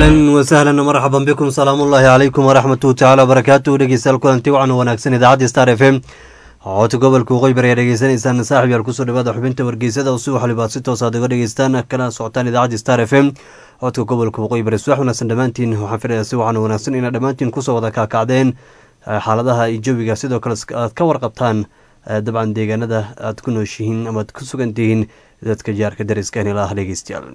ahlan wasahlan marxaban bikum salaamullaahi calaykum waraxmatuhu tacaala wabarakaatuhu dhegeystayaal kulanti wacan wanaagsan idaacadda star f m codka gobolka waqooyi bari ayaa dhegeysanaysaan saaxib yaal kusoo dhawaada xubinta wargeysada oo si waxlibaad si toos aad uga dhegeystaan kana socotaan idaacadda star f m codka gobolka waqooyi bari subax wanaagsan dhammaantiin waxaan filayaa si wacan wanaagsan inaad dhammaantiin kusoo wada kaakacdeen xaaladaha iyo jawiga sidoo kale aad ka warqabtaan dabcan deegaanada aad ku nooshihiin ama aad ku sugan tihiin dadka jaarka dariska hela ah dhegeystayaal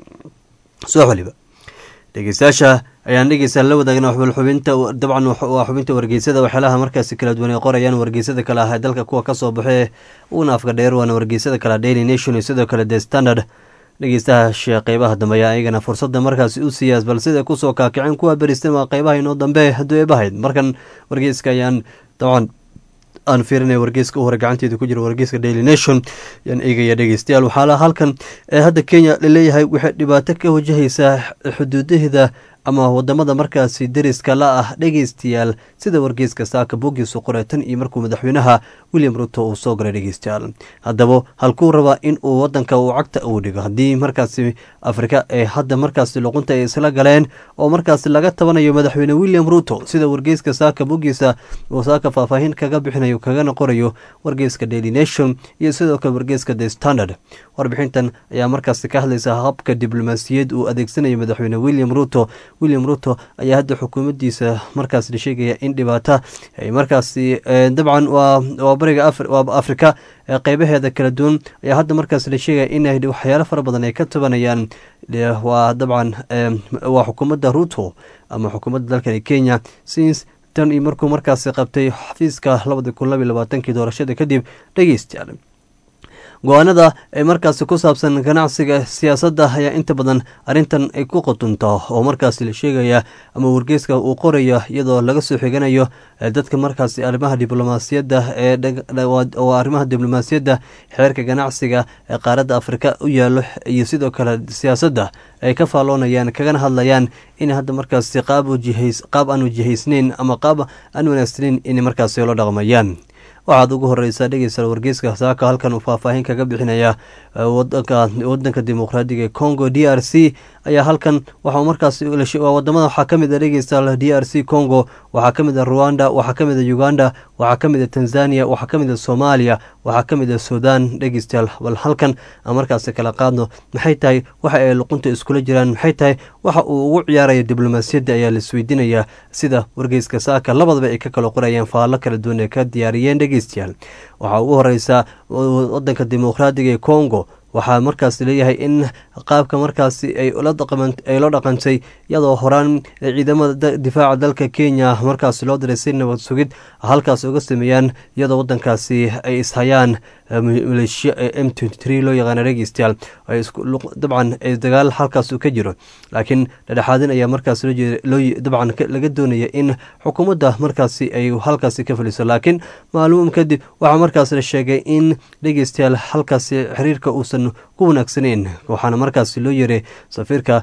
subax waliba dhegeystayaasha ayaan dhegeysaa la wadaagna xubinta dabcan waa xubinta wargeysada waxyaalaha markaasi kala duwan ay qorayaan wargeysada kale ah ee dalka kuwa kasoo baxee uuna afka dheer waana wargeysada kale daily nation iyo sidoo kale the standard dhegeystaha qeybaha dambe ayaa iyagana fursada markaasi u siiyaas bal sida kusoo kaakiceen kuwa beristan waa qeybaha inoo dambe hadduu eebahayd markan wargeyska ayaan dabcan aan fiirinaya wargeyska u hore gacanteeda ku jira wargeyska daily nation yaan eegaya dhegeystayaal waxaa halkan ee hadda kenya laleeyahay waxay dhibaato ka wajahaysaa xuduudaheeda ama wadamada markaasi deriska la ah dhegeystayaal sida wargeyska saaka bogiisu qoray tan iyo markuu madaxweynaha william ruto uu soo galay dhegeystayaal haddaba halkuu rabaa in uu wadanka uu cagta uu dhigo haddii markaasi afrika ee hadda markaasi luqunta ay isla galeen oo markaasi laga tabanayo madaxweyne william ruto sida wargeyska saaka bogiisa uu saaka faahfaahin kaga bixinayo kagana qorayo wargeyska daily nation iyo sidoo kale wargeyska the standard warbixintan ayaa markaasi ka hadlaysa habka diblomaasiyad uu adeegsanayo madaxweyne william ruto william ruto ayaa hadda xukuumaddiisa markaas la sheegaya in dhibaata ay markaasi dabcan waa bariga waa afrika qeybaheeda kala duwan ayaa hadda markaas la sheegaya in waxyaalo fara badan ay ka tabanayaan waa dabcan waa xukuumadda ruto ama xukuumadda dalkani kenya since tan iyo markuu markaasi qabtay xafiiska labadi kun labiy labaatankii doorashada kadib dhegeystayaal go-aanada ee markaasi ku saabsan ganacsiga siyaasadda ayaa inta badan arrintan ay ku qotunta oo markaasi la sheegaya ama wargeyska uu qoraya iyadoo laga soo xiganayo dadka markaasi arrimaha diblomaasiyadda ee arrimaha diblomaasiyadda xeerka ganacsiga ee qaaradda afrika u yaalo iyo sidoo kale siyaasadda ay ka faalloonayaan kagana hadlayaan in hadda markaasi qaab qaab aan wajihaysnayn ama qaab aan wanaagsanayn in markaasi la dhaqmayaan waxaad ugu horeysaa dhegeysta wargeyska saaka halkan uu faahfaahin kaga bixinaya wadanka dimuqraadiga ee congo d r c ayaa halkan waxaa markaas wadamada waxaa kamid a dhegeysta d r c congo waxaa kamid a rwanda waxaa kamid a uganda waxaa kamid a tanzania waxaa kamid a soomaaliya waxaa kamid a sudan dhegeystayaal bal halkan aan markaasi kala qaadno maxay tahay waxa ay luqunta iskula jiraan maxay tahay waxa uu ugu ciyaaraya diblomaasiyadda ayaa la isweydiinayaa sida wargeyska saaka labadaba ay ka kala qorayeen faallo kala duwan ee ka diyaariyeen dhegeystayaal waxaa ugu horeysa wadanka dimuqraadiga ee congo waxaa markaas leeyahay in qaabka markaasi ay la dhaqantay iyadoo horaan ciidamada difaaca dalka kenya markaas loo diray si nabad sugid halkaas uga sameeyaan iyadoo wadankaasi ay ishayaan maleeshiya m loo yaqaana dhegeystayaal dabcan dagaal halkaas ka jiro laakiin dhadhexaadin ayaa markaas dabcan laga doonaya in xukuumadda markaasi ay halkaasi ka faliso laakiin maalmuum kadib waxaa markaas la sheegay in dhegeystayaal halkaasi xiriirka uusan ku wanaagsaneyn waxaana markaasi loo yeray safiirka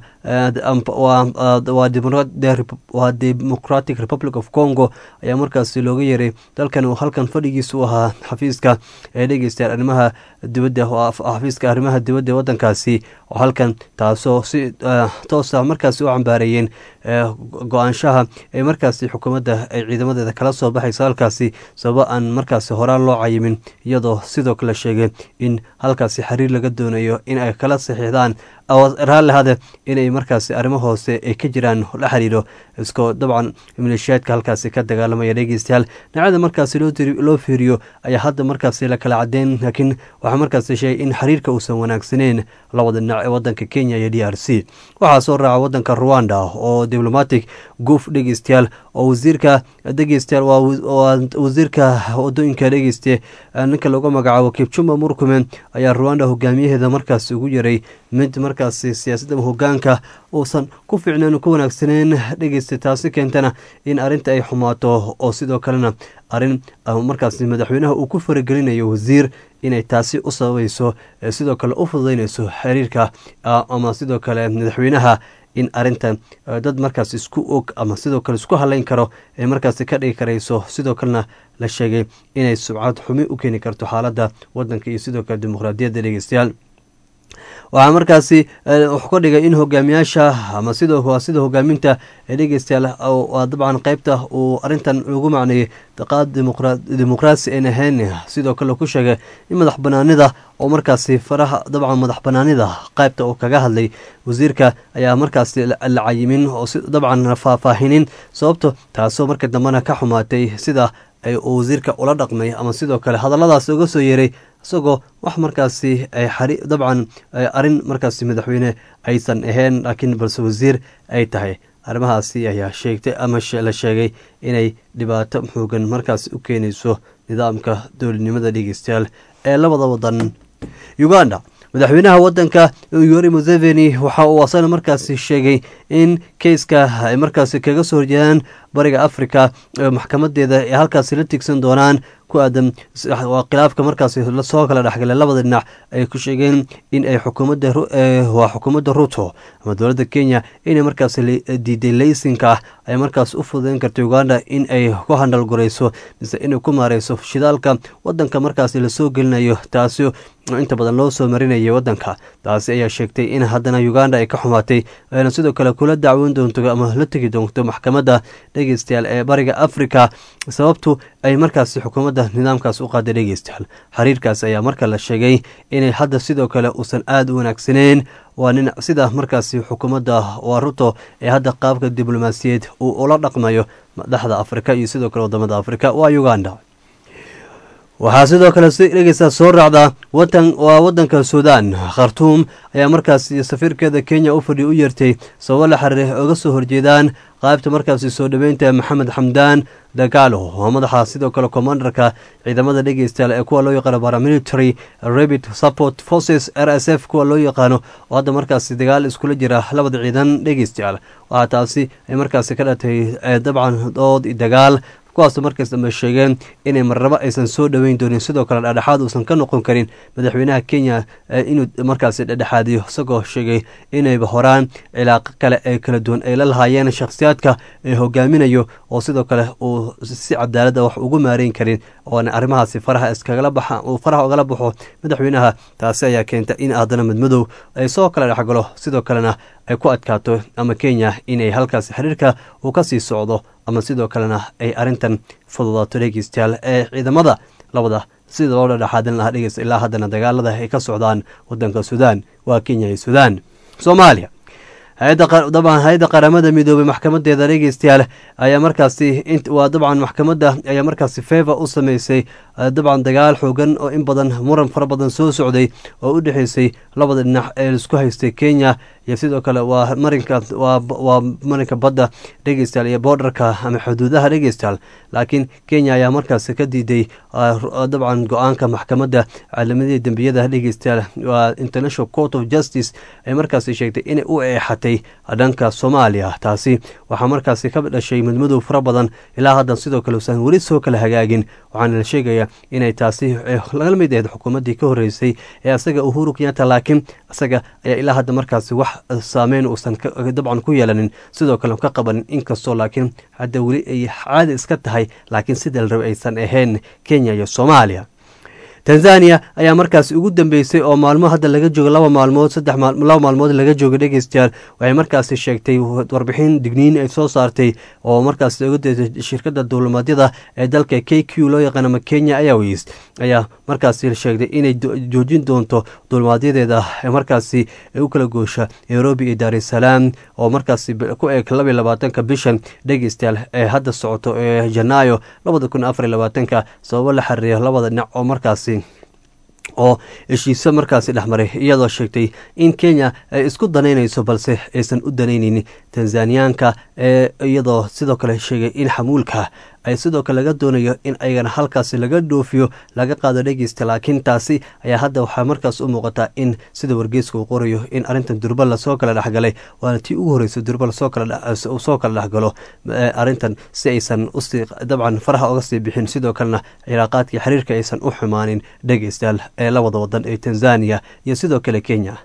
waa democratic republic of congo ayaa markaasi looga yeray dalkan uu halkan fadhigiisa u ahaa xafiiska ee dhegeystayaal arrimaha dibadda xafiiska arrimaha dibadda ee wadankaasi oo halkan taasoo si toosa markaasi u cambaareeyeen go-aanshaha ee markaasi xukuumadda ay ciidamadeeda kala soo baxayso halkaasi sababo aan markaasi horaan loo cayimin iyadoo sidoo kale sheegay in halkaasi xiriir laga doonayo in ay kala saxiixdaan raallihade inay markaasi arrimo hoose ay ka jiraan la xiriiro iskoo dabcan maleeshiyaadka halkaasi ka dagaalamaya dhegeystayaal dhinacyada markaasi loo fiiriyo ayaa hadda markaasi la kala cadeen laakiin waxaa markaasi sheegay in xiriirka uusan wanaagsaneyn labada dhinac ee wadanka kenya iyo d r c waxaa soo raaca wadanka rwanda oo diblomatic goof dhegeystayaal oo wasiirka dhegeystayaal waa wasiirka wadooyinka dhegeyste ninka lagu magacaabo kipchumba murkumen ayaa rwanda hogaamiyaheeda markaasi ugu yaray mid markaasi siyaasadda hogaanka uusan ku fiicneen ku wanaagsaneyn dhegeysta taasi keentana in arrinta ay xumaato oo sidoo kalena arrin markaasi madaxweynaha uu ku faragelinayo wasiir inay taasi u sababayso sidoo kale u fududeynayso xiriirka ama sidoo kale madaxweynaha in arintan dad markaas isku og ama sidoo kale isku halayn karo ee markaasi ka dhigi karayso sidoo kalena la sheegay inay subcad xumi u keeni karto xaaladda wadanka iyo sidoo kale dimuqraadiyadda dhegeystayaal waxaa markaasi wuxuu ka dhigay in hogaamiyaasha ama sida waa sida hogaaminta ee dhegeystayaal waa dabcan qeybta uu arrintan lagu macneeyey daqaad dimuqraasi aan ahayn sidoo kale ku sheegay in madax banaanida oo markaasi faraha dabcan madax banaanida qaybta uu kaga hadlay wasiirka ayaa markaasi la cayimin oo dabcan faahfaahinin sababto taasoo marka dambena ka xumaatay sida uu wasiirka ula dhaqmay ama sidoo kale hadalladaas uga soo yeeray isagoo wax markaasi dabcan arrin markaasi madaxweyne aysan ahayn laakiin balse wasiir ay tahay arrimahaasi ayaa sheegtay ama la sheegay inay dhibaato xoogan markaasi u keenayso nidaamka dowladnimada dhegeystayaal ee labada wadan uganda madaxweynaha wadanka yori museveni waxa uu asana markaasi sheegay in keiska ay markaasi kaga soo horjeedaan bariga africa maxkamadeeda ay halkaasi la tigsan doonaan ku aadan khilaafka markaasi lasoo kala dhexgalay labada dhinac ay ku sheegeen in ay xukuumadda waa xukuumadda ruto ama dowladda kenya inay markaasi diiday laysinka ah ay markaas u fududeyn karta uganda in ay ku handhalgurayso mise inay ku maareyso shidaalka wadanka markaasi lasoo gelinayo taasi inta badan loo soo marinayay wadanka taasi ayaa sheegtay in haddana uganda ay ka xumaatay ayna sidoo kale kula dacwoon doonto ama la tegi doonto maxkamadda dhegeystayaal ee bariga africa sababtu ay markaasi xukuumadda nidaamkaas u qaaday dhegeystayaal xiriirkaas ayaa marka la sheegay inay hadda sidoo kale uusan aada u wanaagsaneyn waa nin sida markaasi xukuumadda waa ruto ee hadda qaabka diblomaasiyeed uu ula dhaqmayo madaxda afrika iyo sidoo kale wadamada afrika waa uganda waxaa sidoo kale si dhegeysta soo raacda watan waa wadanka suudan khartuum ayaa markaasi safiirkeeda kenya u fadhi u yeertay sababo la xiriira oga soo horjeedaan qaybta markaasi soo dhoweynta maxamed xamdaan dagaalo oo madaxa sidoo kale commandarka ciidamada dhegeystayaal ee kuwa loo yaqaano paramilitary rabit support forces r s f kuwa loo yaqaano oo hadda markaasi dagaal iskula jira labada ciidan dhegeystayaal waxaa taasi ay markaasi ka dhatay dabcan dood dagaal kuwaasoo markaas dambe sheegeen inay marnabo aysan soo dhoweyn doonin sidoo kale dhexdhexaad uusan ka noqon karin madaxweynaha kenya inuu markaasi dhexdhexaadiyo isagoo sheegay inayba horaan cilaaqo kale ee kala duwan ay la lahaayeen shakhsiyaadka ee hogaaminayo oo sidoo kale uu si cadaalada wax ugu maareyn karin oona arrimahaasi faraha iskagala baxa uu faraha ugala baxo madaxweynaha taasi ayaa keenta in haddana madmadow ay soo kala dhexgalo sidoo kalena ay ku adkaato ama kenya inay halkaasi xiriirka uu ka sii socdo ama sidoo kalena ay arrintan fududaato dhegeystayaal ee ciidamada labada sida loo dhadhexaadin lahaa dhegeysta ilaa haddana dagaalada ay ka socdaan wadanka suudaan waa kenya iyo suudaan soomaaliya dabcan hay-adda qaramada midoobay maxkamadeeda dhegeystayaal ayaa markaasi waa dabcan maxkamadda ayaa markaasi feva u sameysay dabcan dagaal xoogan oo in badan muran fara badan soo socday oo u dhexeysay labada dhinac ee laisku haystay kenya iyo sidoo kale waa marinka waa marinka badda dhegeystayaal iyo boordarka ama xuduudaha dhegeystayaal laakiin kenya ayaa markaasi ka diiday dabcan go-aanka maxkamadda caalamadihi dembiyada dhegeystayaal waa international court of justice ay markaasi sheegtay inay u eexatay dhanka soomaaliya taasi waxaa markaasi ka dhashay madmadow fara badan ilaa haddan sidoo kale usan weli soo kala hagaagin waxaana la sheegaya inay taasi laga mid ahayd xukuumaddii ka horreysay ee asaga uhuru kenyatta laakiin isaga ayaa ilaa hadda markaasi wax saameyn uusan dabcan ku yeelanin sidoo kale ka qabanin inkastoo laakiin hadda weli ay caadi iska tahay laakiin sida la rabay aysan ahayn kenya iyo soomaaliya tanzania ayaa markaasi ugu dambeysay oo maalmo hadda laga joogo laba maalmood saddex laba maalmood laga jooga dhegeystayaal waxay markaasi sheegtay warbixin digniin ay soo saartay oo markaasi uga deetay shirkadda duulimaadyada ee dalka k q loo yaqaan ama kenya airways ayaa markaasi sheegtay inay joojin doonto duulimaadyadeeda markaasi u kala goosha nairobi iyo daar es salaam oo markaasi ku eeg laba iyo labaatanka bishan dhegeystayaal ee hadda socoto ee janaayo labada kun afar iyo labaatanka sababo la xiriira labada dhinac oo markaasi oo heshiiso markaasi dhexmaray iyadoo sheegtay in kenya ay isku danaynayso balse aysan u danaynaynin tanzaniyaanka ee iyadoo sidoo kale sheegay in xamuulka ay sidoo kale laga doonayo in ayagana halkaasi laga dhoofiyo laga qaado dhegeysta laakiin taasi ayaa hadda waxaa markaas u muuqataa in sida wargeyska uu qorayo in arrintan durba lasoo kala dhexgalay waana tii ugu horreysay durba lasoo soo kala dhexgalo arrintan si aysan usii dabcan faraha oga sii bixin sidoo kalena cilaaqaadkii xiriirka aysan u xumaanin dhegeystayaal ee labada wadan ee tanzania iyo sidoo kale kenya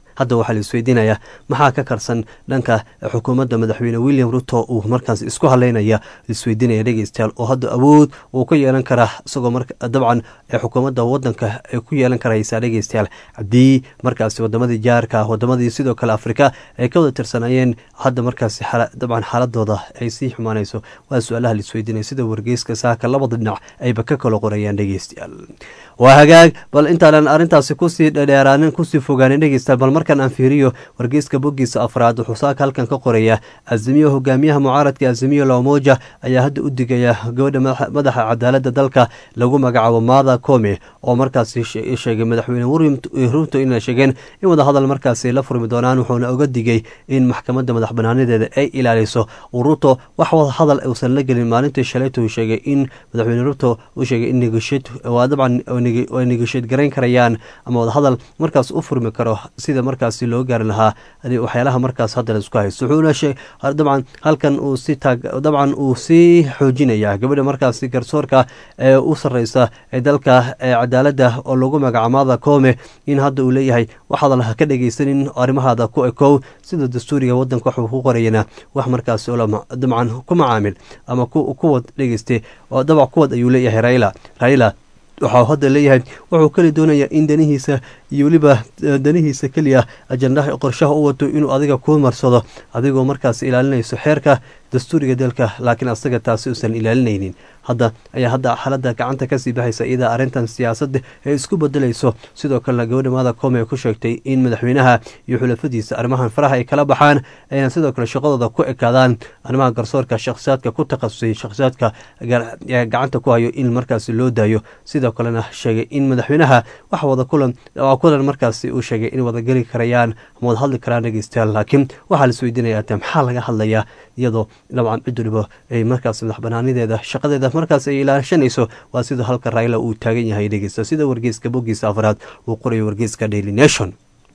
hadda waxaa la isweydiinayaa maxaa ka karsan dhanka xukuumadda madaxweyne william ruto uu markaas isku haleynaya isweydiinaya dhegeystayaal oo hadda awood uu ka yeelan karaa isagoo dabcan xukuumadda wadanka ay ku yeelan karaysaa dhegeystayaal haddii markaasi wadamadii jaarka wadamadii sidoo kale afrika ay ka wada tirsanayeen hadda markaasi dabcan xaaladooda ay sii xumaanayso waa su-aalaha la isweydiinaya sida wargeyska saaka labada dhinac ayba ka kala qorayaan dhegeystayaal waa hagaag bal intaanan arrintaasi kusii dhadheeraanin kusii fogaanin dhegeystayaal bal markan aan fiiriyo wargeyska boggiisa afraad wuxuu saaka halkan ka qoraya azimiyo hogaamiyaha mucaaradka azimiyo lamoja ayaa hadda u digaya gabadha madaxa cadaaladda dalka lagu magacaabo maada kome oo markaasi sheegay madaxweyne ruto inay sheegeen in wadahadal markaasi la furmi doonaan wuxuuna oga digay in maxkamadda madax banaanadeeda ay ilaaliso ruto wax wadahadal uusan la gelin maalintii shalaytu sheegay in madaxweyne ruto uu sheegay in waa dabcan ay negasheed garayn karayaan ama wadahadal markaas u furmi karo sida markaasi loo gaari lahaa waxyaalaha markaas hadda laisku haysto wuxuuna dabcan halkan uu si taag dabcan uu sii xoojinaya gabadha markaasi garsoorka ee u sarreysa ee dalka cadaaladda oo lagu magacaamaada koome in hadda uu leeyahay wax hadal ha ka dhegeysanin arrimahaada ku ekow sida dastuuriga wadanka waxuu ku qorayana wax markaasi dabcan ku macaamil ama kuwad dhegeyste oo dabac kuwad ayuu leeyahay raila raila waxau hadda leeyahay wuxuu keli doonayaa in danihiisa iyo weliba danihiisa keliya ajandaha qorshaha u wato inuu adiga kuu marsado adigoo markaas ilaalinayso xeerka dastuuriga dalka laakiin asaga taasi uusan ilaalinaynin hadda ayaa hadda xaaladda gacanta kasii baxaysa iyadaa arrintan siyaasadda ee isku bedelayso sidoo kalena gabadha maada koome ku sheegtay in madaxweynaha iyo xulafadiisa arrimahan faraha ay kala baxaan ayna sidoo kale shaqadooda ku ekaadaan arrimaha garsoorka shakhsiyaadka ku takhasusay shakhsiyaadka gacanta ku hayo in markaasi loo daayo sidoo kalena sheegay in madaxweynaha wax wada kulan kulan markaasi uu sheegay in wada geli karayaan ama wada hadli karaan dhegeystayaal laakiin waxaa la isweydiinaya te maxaa laga hadlayaa iyadoo dabcan cid waliba ay markaas madax banaanideeda shaqadeeda markaas ay ilaashanayso waa sida halka raila uu taagan yahay dhegeysta sida wargeyska boggiisa afraad uu qorayo wargeyska daily nation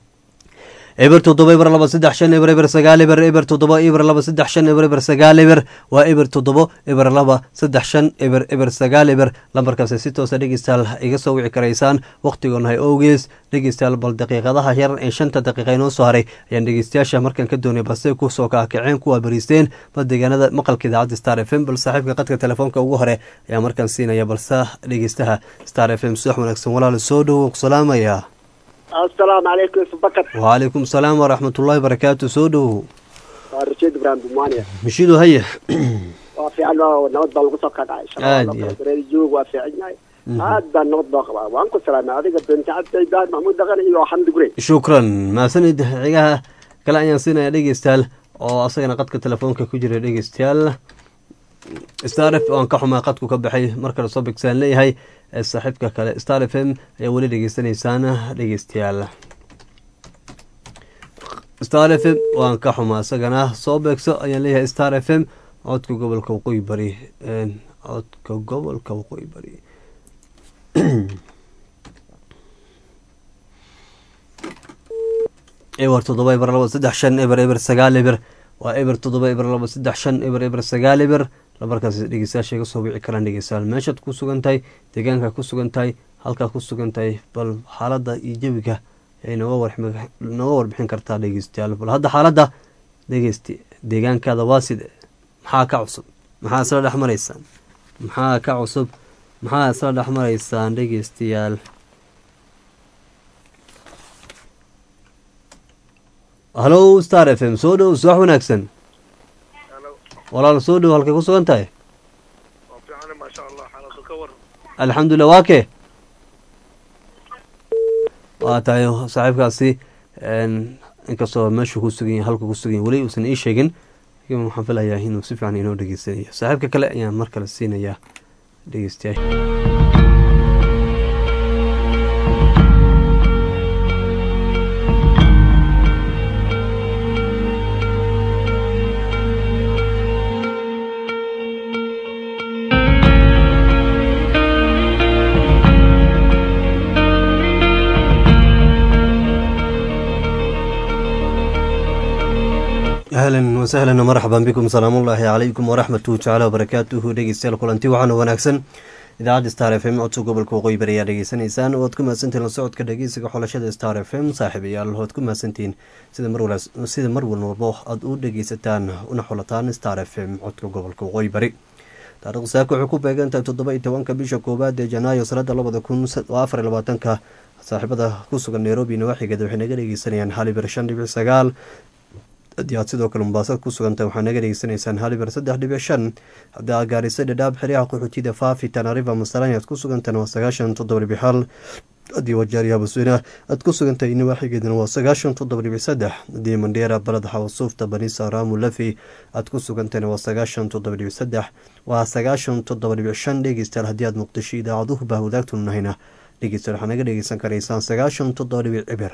eber toddoba eber laba saddex shan eber eber sagaal eber eber toddoba eber laba saddex shan eber eber sagaal eber waa eber toddobo eber laba saddex shan eber eber sagaal eber lambarkaasi si toosa dhegeystayaal iga soo wici karaysaan wakhtigoonnahay owgees dhegeystayaal bal daqiiqadaha yar ee shanta daqiiqa inoo soo haray ayaan dhegeystayaasha markan ka doonay balse kusoo kaakaceen kuwaa bariisteen bal deegaanada maqalka idaacadda star f m bal saaxiibka qadka telefoonka ugu hore ayaa markan siinaya balse dhegeystaha star f m subax wanaagsan walaal soo dhowow salaamaya asalaamu calaykum subakar wcalaykum salaam waraxmatullaahi barakaatu soo dhowow waa rashiid ibraahim bumaaniya mishidu haya waa fiican nabad baa lagu soo kadhacay joog waa fiican yahay aad baa nabad baa qabaa waan ku salaamay adiga bentacabta ibraahim maxmuud dhaqan iyo xamdi gure shukran mahadsanid cigaha kale ayaan siinaya dhegeystayaal oo asagana qadka telefoonka ku jira dhegeystayaal star f aan ka xumaa qadku ka baxay markale soo bigsaan leeyahay saaxiibka kale star f m ayaa weli dhegeysanaysaan dhegeystayaal star f m waan ka xumaa isagana soo beegso ayaan leeyahay star f m codka gobolka waqooyi bari codka gobolka waqooyi bari eber toddoba eber laba saddex shan eber eber sagaal eber waa eber toddoba eber laba saddex shan eber eber sagaal eber lambarkaas dhegeystayaasha iga soo wici karaan dhegeystayaal meeshaad ku sugan tahay deegaanka ku sugan tahay halkaa ku sugan tahay bal xaaladda iyo jawiga ay nooga warbixin kartaa dhegeystayaal bal hadda xaaladda dhegeysti deegaankaada waa side maxaa ka cusub maxaa isla dhex maraysaan maxaa ka cusub maxaa isla dhex maraysaan dhegeystayaal hallo star f m soo dhow subax wanaagsan walaal soo dhow halkay ku sugan tahay alxamdulilah waa kee waa tahay saaxiibkaasi inkastoo meeshuu ku sugan yahay halka ku sugan yahay weli uusan ii sheegin lakin waxaan filayaa inuu si fiican inoo dhegeysanayo saaxiibka kale ayaan mar kale siinayaa dhegeystayaal ahlan wasahlan marxaban bikum salaamullaahi calaykum waraxmatuhu tacaala wabarakaatuhu dhegeystayaal kulanti waxaana wanaagsan idaacadda star f m codka gobolka waqooyi bari ayaa dhegeysanaysaan waad ku mahadsantihin la socodka dhegeysiga xulashada star f m saaxiibayaal waad ku mahadsantihiin sida marsida mar walbo aada u dhegeysataan una xulataan star f m codka gobolka waqooyi bari taarikhda saaka waxay ku beegantahay toddoba iyo tobanka bisha koowaad ee janaayo sanada labada kun afar iyo labaatanka saaxiibada ku sugan nairobi nawaaxigeeda waxay naga dhegeysanayaan haliber shan dhibic sagaal haddii aad sidoo kale mubaasaad ku sugantahay waxaa naga dhegeysanaysaan haliber saddex dhibic shan haddii aad gaarisa dhadhaab xeryaha qaxootida faafi tanariva masarani aad ku sugantahan waa sagaashan toddoba dhibic hal haddii wajaariya basweyne aad ku sugantahay nawaaxigeedana waa sagaashan toddoba dhibic saddex haddii mandheera balad xawasuufta banisa raamu lafi aad ku sugantahayna waa sagaashan toddoba dhibic saddex waa sagaashan toddoba dhibic shan dhegeystayaal haddii aad muqdisho idaacaduhu baa wadaagtunu nahayna dhegeystayaal waxaa naga dhegeysan karaysaan sagaashan toddoba dhibic cibir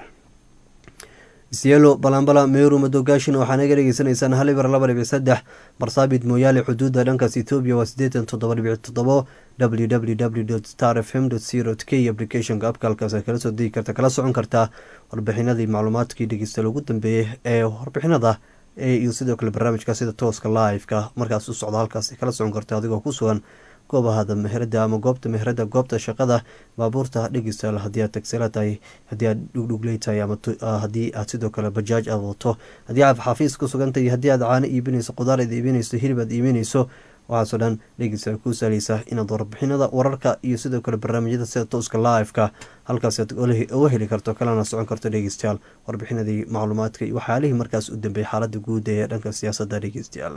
isyelo balambala meeru madoogaashin waxaa naga dhegeysanaysaan haliber laba dhibic saddex barsaabid mooyaale xuduudda dhankaas etoobiya waa sideetan toddoba dhibic toddobo w w w star f m co k applicationka abka halkaas kala soo degi karta kala socon kartaa warbixinadii macluumaadkii dhegeystayaal ugu dambeeyey ee warbixinada iyo sidoo kale barnaamijka sida tooska live-ka markaas u socda halkaas kala socon karta adigoo ku sugan goobahada meherada ama goobta meherada goobta shaqada baabuurta dhegeystayaal haddii aad tagsela tahay haddii aad dhugdhugley tahay ama haddii aad sidoo kale bajaaj aad wato haddii aad xafiis ku sugantahay haddii aad caano iibinayso qudaar aad iibinayso hilib aad iibinayso waxaasoo dhan dhegeystayaal kuu saaleysa inaad warbixinada wararka iyo sidoo kale barnaamijyada sida tooska live-ka halkaas aad uga heli karto kalena socon karto dhegeystayaal warbixinadii macluumaadka iyo waxyaalihii markaas u dambeeyay xaalada guud ee dhanka siyaasadda dhegeystayaal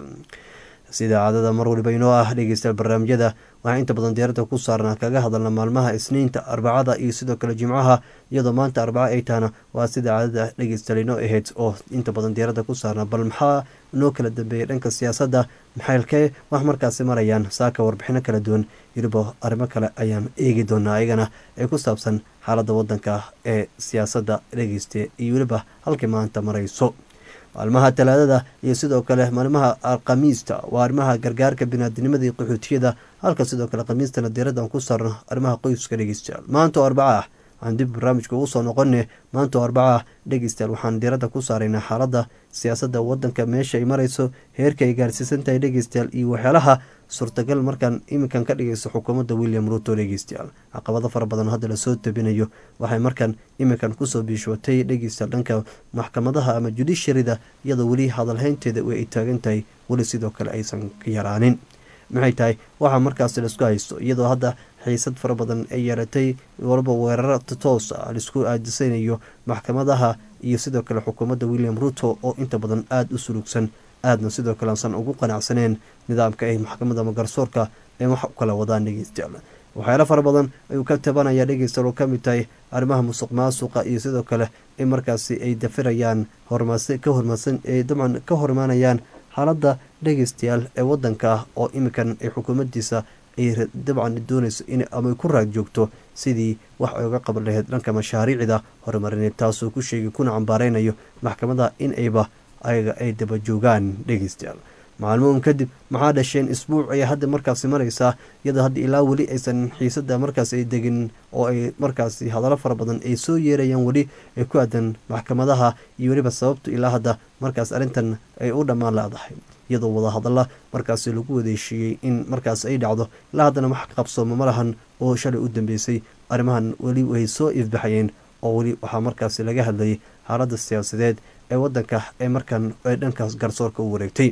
sida caadada mar waliba inoo ah dhegeystayaal barnaamijyada waxaa inta badan diyaaradda ku saarnaa kaga hadalna maalmaha isniinta arbacada iyo sidoo kale jimcaha iyadoo maanta arbaca ay tahana waa sida caadada dhegeystayaal inoo ahayd oo inta badan diyaaradda ku saarnaa bal maxaa inoo kala dambeeyay dhanka siyaasadda maxaylkee wax markaasi marayaan saaka warbixino kala duwan weliba arrimo kale ayaan eegi doonaa ayagana ee ku saabsan xaaladda wadanka ee siyaasadda dhegeysta iyo weliba halkii maanta marayso maalmaha talaadada iyo sidoo kale maalmaha khamiista waa arrimaha gargaarka binaadinimada iyo qaxootiyada halka sidoo kale khamiistana diiraddan ku saarno arrimaha qoyska dhegeystayaal maanta oo arbaca ah waxaan dib barnaamijka ugu soo noqone maanta oo arbaca ah dhegeystayaal waxaan diiradda ku saaraynaa xaaladda siyaasadda wadanka meesha ay marayso heerka ay gaarsiisan tahay dhegeystayaal iyo waxyaalaha suurtagal markaan iminkan ka dhigayso xukuumadda william ruto dhegeystayaal caqabado fara badan hadda lasoo tabinayo waxay markaan iminkan kusoo biishootay dhegeystayaal dhanka maxkamadaha ama judisharida iyadoo weli hadalhaynteeda ay taagan tahay weli sidoo kale aysan ka yaraanin maxay tahay waxaa markaas laisku haysto iyadoo hadda xiisad fara badan ay yeelatay walba weeraro toos ah laisku aadisanayo maxkamadaha iyo sidoo kale xukuumadda william ruto oo inta badan aada u sulugsan aadna sidoo kale aansan ugu qanacsaneen nidaamka ay maxkamadda ama garsoorka ay wax u kala wadaan dhegeystayaal waxyaalo fara badan ayuu ka tabanaya dhegeystayaal oo kamid tahay arrimaha musuq maasuqa iyo sidoo kale in markaasi ay dafirayaan hormaas ka hormasan ay dabcan ka hor imaanayaan xaaladda dhegeystayaal ee wadanka oo iminkan ay xukuumaddiisa ay dabcan doonayso in ama ku raag joogto sidii wax ay uga qaban lahayd dhanka mashaariicda horumarineed taasoo ku sheegay kuna cambaareynayo maxkamada in ayba ayaga ay daba joogaan dhegeystayaal maalmoon kadib maxaa dhasheen isbuuc ayaa hadda markaasi maraysaa iyadoo hadda ilaa weli aysan xiisada markaas ay degin oo ay markaasi hadallo fara badan ay soo yeerayaan weli ay ku aadan maxkamadaha iyo weliba sababtu ilaa hadda markaas arrintan ay u dhammaan leedahay iyadoo wadahadalla markaasi lagu wadeeshiiyey in markaas ay dhacdo ilaa haddana wax qabsooma ma lahan oo shalay u dambeysay arrimahan weli way soo ifbaxayeen oo weli waxaa markaasi laga hadlayay xaaladda siyaasadeed ee wadanka ee markan ee dhankaas garsoorka u wareegtay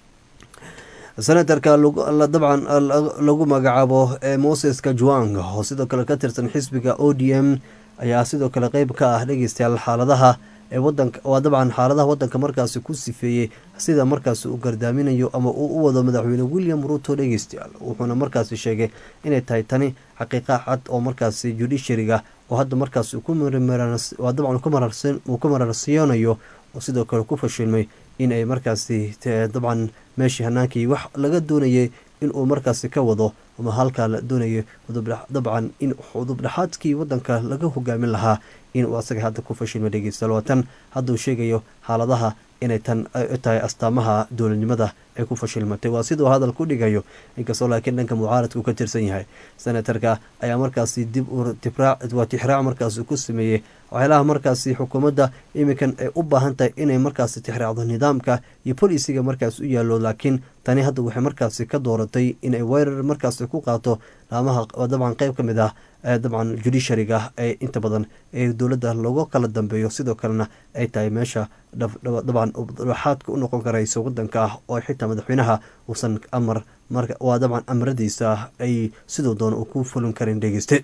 senatarka dabcan lagu magacaabo moses kajuang oo sidoo kale ka tirsan xisbiga o d m ayaa sidoo kale qeyb ka ah dhegeystayaal xaaladaha ee wadanka waa dabcan xaaladaha wadanka markaasi ku sifeeyey sida markaasi uu gardaaminayo ama uu u wado madaxweyne william ruto dhegeystayaal wuxuuna markaasi sheegay inay tahay tani xaqiiqa cad oo markaasi judishariga oo hadda markaasi waa dabcan uu ku mararsiyonayo oo sidoo kale ku fashilmay in ay markaasi dabcan meeshii hanaankii wax laga doonayay inuu markaasi ka wado ama halkaa la doonayay dabcan in udubdhexaadkii wadanka laga hogaamin lahaa inuu asaga hadda ku fashilma dhegeystayaal waa tan hadda uu sheegayo xaaladaha inay tan tahay astaamaha dowladnimada ay ku fashilmatay waa siduu hadal ku dhigayo inkastoo laakiin dhanka mucaaradka uu ka tirsan yahay senatarka ayaa markaasi dib waa tixraac markaasi ku sameeyey waxyaalaha markaasi xukuumadda iminkan ay u baahan tahay inay markaasi tixraacdo nidaamka iyo bolisiga markaas u yaallo laakiin tani hadda waxay markaasi ka dooratay inay weerar markaasi ku qaato laamaha dabcan qeyb ka mid ah dabcan judiciaryga ee inta badan ee dowladda looga kala dambeeyo sidoo kalena ay tahay meesha dabcan dhaxaadka u noqon karaysa wadanka ah oo xitaa madaxweynaha uusan amar waa dabcan amaradiisa ay sidoo doona uu ku fulin karin dhegeyste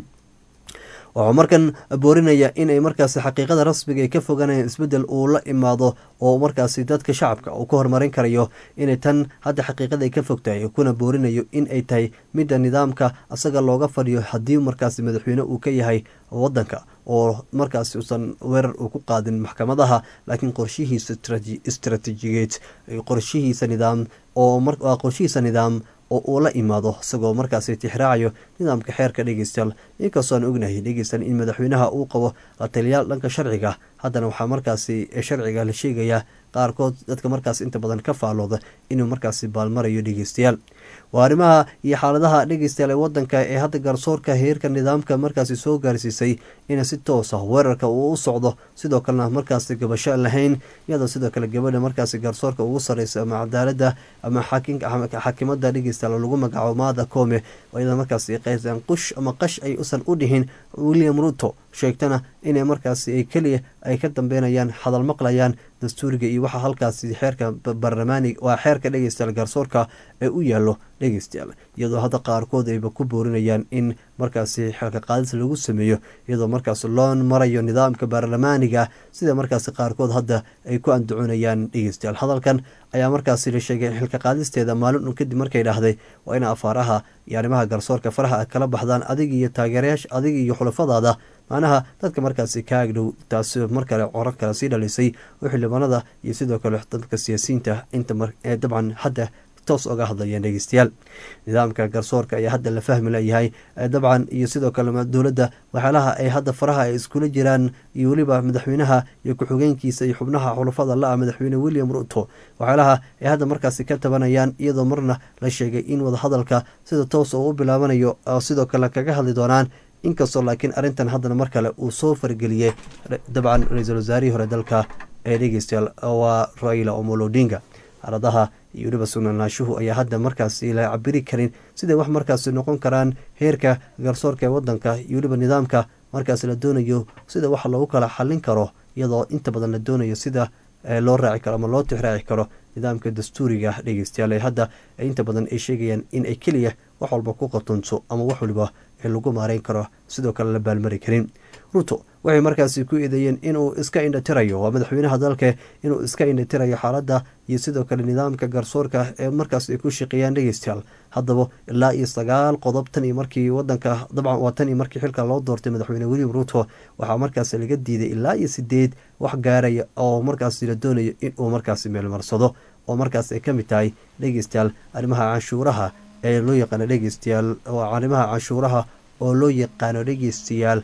wuxuu markan boorinaya inay markaasi xaqiiqada rasmiga ay ka fogaanayaan isbedel uu la imaado oo markaasi dadka shacabka uu ka horumarin karayo inay tan hadda xaqiiqada ay ka fogtahay kuna boorinayo in ay tahay midda nidaamka asaga looga fadhiyo haddii markaasi madaxweyne uu ka yahay wadanka oo markaasi uusan weerar uu ku qaadin maxkamadaha laakiin qorshihiisa istraatiijigeed qorshihiisa nidaam oo qorshihiisa nidaam oo uu la imaado isagoo markaasi tixraacayo nidaamka xeerka dhegeystayaal inkastoo aan ognahay dhegeystayaal in madaxweynaha uu qabo la taliyaal dhanka sharciga haddana waxaa markaasi sharciga la sheegayaa qaarkood dadka markaas inta badan ka faalooda inuu markaasi baalmarayo dhegeystayaal waa arrimaha iyo xaaladaha dhegeystayaal ee wadanka ee hadda garsoorka heerka nidaamka markaasi soo gaarsiisay in si toosa weerarka uu u socdo sidoo kalena markaasi gabasho lahayn iyadoo sidoo kale gabadha markaasi garsoorka ugu sareysa ama cadaalada ama xaakimada dhegeystayaal lagu magacaabo maada koome iyadoo markaasi qaysaan qush ama qash ay usan u dhihin william ruto sheegtana inay markaasi ay keliya ay ka dambeynayaan hadal maqlayaan dastuuriga iyo waxaa halkaasi xeerka barlamaani waa xeerka dhegeystayaal garsoorka ee u yaallo dhegeystayaal iyadoo hadda qaarkood ayba ku boorinayaan in markaasi xeelka qaadis lagu sameeyo iyadoo markaas loo marayo nidaamka baarlamaaniga sida markaasi qaarkood hadda ay ku andacoonayaan dhegeystayaal hadalkan ayaa markaasi la sheegay xilka qaadisteeda maalin un kadib markay dhahday waa ina afaaraha iyo arrimaha garsoorka faraha a kala baxdaan adig iyo taageerayaasha adig iyo xulafadaada macnaha dadka markaasi ka agdhow taasi mar kale coro kale sii dhalisay oo xildhibaanada iyo sidoo kale dadka siyaasiyiinta inta dabcan hadda toos oga hadlayeen dhegeystayaal nidaamka garsoorka ayaa hadda la fahmi layahay dabcan iyo sidoo kale dowladda waxyaalaha ay hadda faraha ay iskula jiraan iyo weliba madaxweynaha iyo ku-xigeenkiisa iyo xubnaha xulafada la-ah madaxweyne william ruto waxyaalaha ay hadda markaasi ka tabanayaan iyadoo marna la sheegay in wadahadalka sida toos oo u bilaabanayo sidoo kale kaga hadli doonaan inkastoo laakiin arrintan haddana mar kale uu soo fargeliyey dabcan ra-iisul wasaarihii hore dalka ee dhegeystayaal waa raila omolo odinga xaaladaha iyo weliba sugnaanshuhu ayaa hadda markaasi la cabiri karin siday wax markaasi noqon karaan heerka garsoorka ee wadanka iyo weliba nidaamka markaas la doonayo sida wax loogu kala xalin karo iyadoo inta badan la doonayo sida loo raaci karo ama loo tixraaci karo nidaamka dastuuriga dhegeystayaal ee hadda inta badan ay sheegayaan in ay keliya wax walba ku qatunto ama wax waliba ee lagu maareyn karo sidoo kale la baalmari karin ruto waxay markaasi ku eedeeyeen inuu iska indhatirayo waa madaxweynaha dalka inuu iska indhatirayo xaaladda iyo sidoo kale nidaamka garsoorka ee markaas ay ku shaqeeyaan dhegeystayaal haddaba ilaa iyo sagaal qodob tan iyo markii wadanka dabcan waa tan iyo markii xilka loo doortay madaxweyne william ruto waxaa markaasi laga diiday ilaa iyo sideed wax gaaraya oo markaasi la doonayo inuu markaasi meelmarsado oo markaas ay ka mid tahay dhegeystayaal arrimaha canshuuraha ee loo yaqaano dhegeystayaal arrimaha canshuuraha oo loo yaqaano dhegeystayaal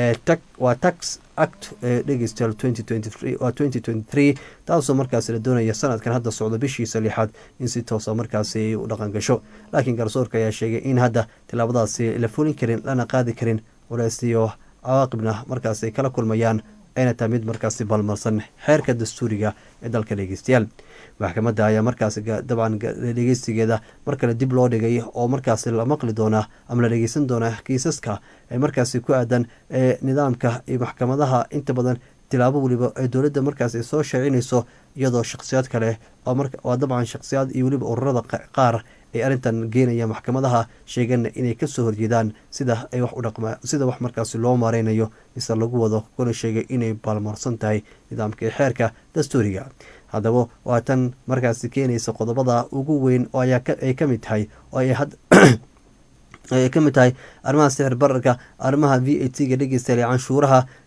waa tax act ee dhegeystayaal waa twenty twenty three taasoo markaasi la doonaya sanadkan hadda socdo bishiisa lixaad in si toosa markaasi u dhaqan gasho laakiin garsoorka ayaa sheegay in hadda tilaabadaasi la fulin karin lana qaadi karin walaasiyo cawaaqibna markaas ay kala kulmayaan ayna tahay mid markaasi balmarsan xeerka dastuuriga ee dalka dhegeystayaal maxkamadda ayaa markaasi dabcan dhegeystigeeda mar kale dib loo dhigay oo markaasi la maqli doonaa ama la dhegeysan doonaa kiisaska ee markaasi ku aadan ee nidaamka iyo maxkamadaha inta badan tilaabo weliba ee dowladda markaas ay soo shaacinayso iyadoo shakhsiyaad kale waa dabcan shakhsiyaad iyo weliba ururada qaar ay arrintan geenaya maxkamadaha sheegana inay kasoo horjeedaan sida ay wax u dhaqma sida wax markaasi loo maareynayo mise lagu wado kuna sheegay inay baalmarsan tahay nidaamka xeerka dastuuriga haddaba waa tan markaasi keenaysa qodobada ugu weyn oo ay ka mid tahay oo ay ay ka mid tahay arrimaha sixir bararka arrimaha v a t ga dhegeystayaal canshuuraha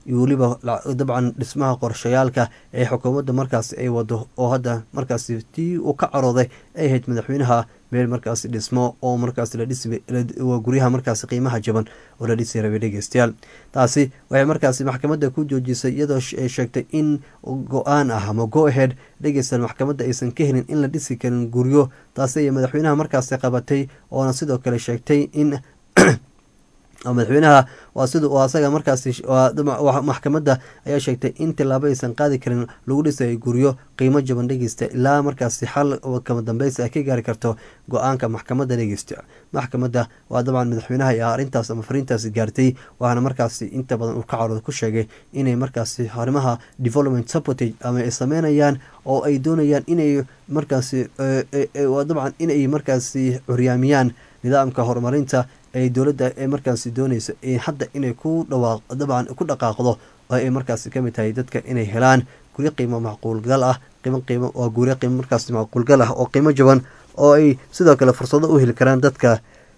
iyo weliba dabcan dhismaha qorshayaalka ee xukuumadda markaasi ay wado oo hadda markaasi tii uu ka carooday ay ahayd madaxweynaha meel markaasi dhismo oo markaas la dhisi waa guryaha markaasi qiimaha jaban oo la dhisi rabay dhegeystayaal taasi waxay markaasi maxkamadda ku joojisay iyadoo ay sheegtay in go-aan ah ama go ahead dhegeystayaal maxkamadda aysan ka helin in la dhisi karin guryo taasi ayay madaxweynaha markaasi qabatay oona sidoo kale sheegtay in madaxweynaha waa sida uu asaga markaasi maxkamadda ayaa sheegtay in tilaabo aysan qaadi karin lagu dhisayo guryo qiimo jaban dhegeysta ilaa markaasi xal kama dambeysa ay ka gaari karto go-aanka maxkamadda dhegeysta maxkamadda waa dabcan madaxweynaha ayaa arrintaas ama fariintaasi gaartay waxaana markaasi inta badan uu ka carooda ku sheegay inay markaasi arrimaha development supportage ama ay sameynayaan oo ay doonayaan inay markaasi dabcan inay markaasi curyaamiyaan nidaamka horumarinta ee dowladda ee markaasi dooneysa hadda inay ku dhawaaq dabcan ku dhaqaaqdo oo ay markaasi kamid tahay dadka inay helaan guryo qiimo macquulgal ah qiimo qiimo waa guryo qiimo markaasi macquulgal ah oo qiimo jaban oo ay sidoo kale fursado u heli karaan dadka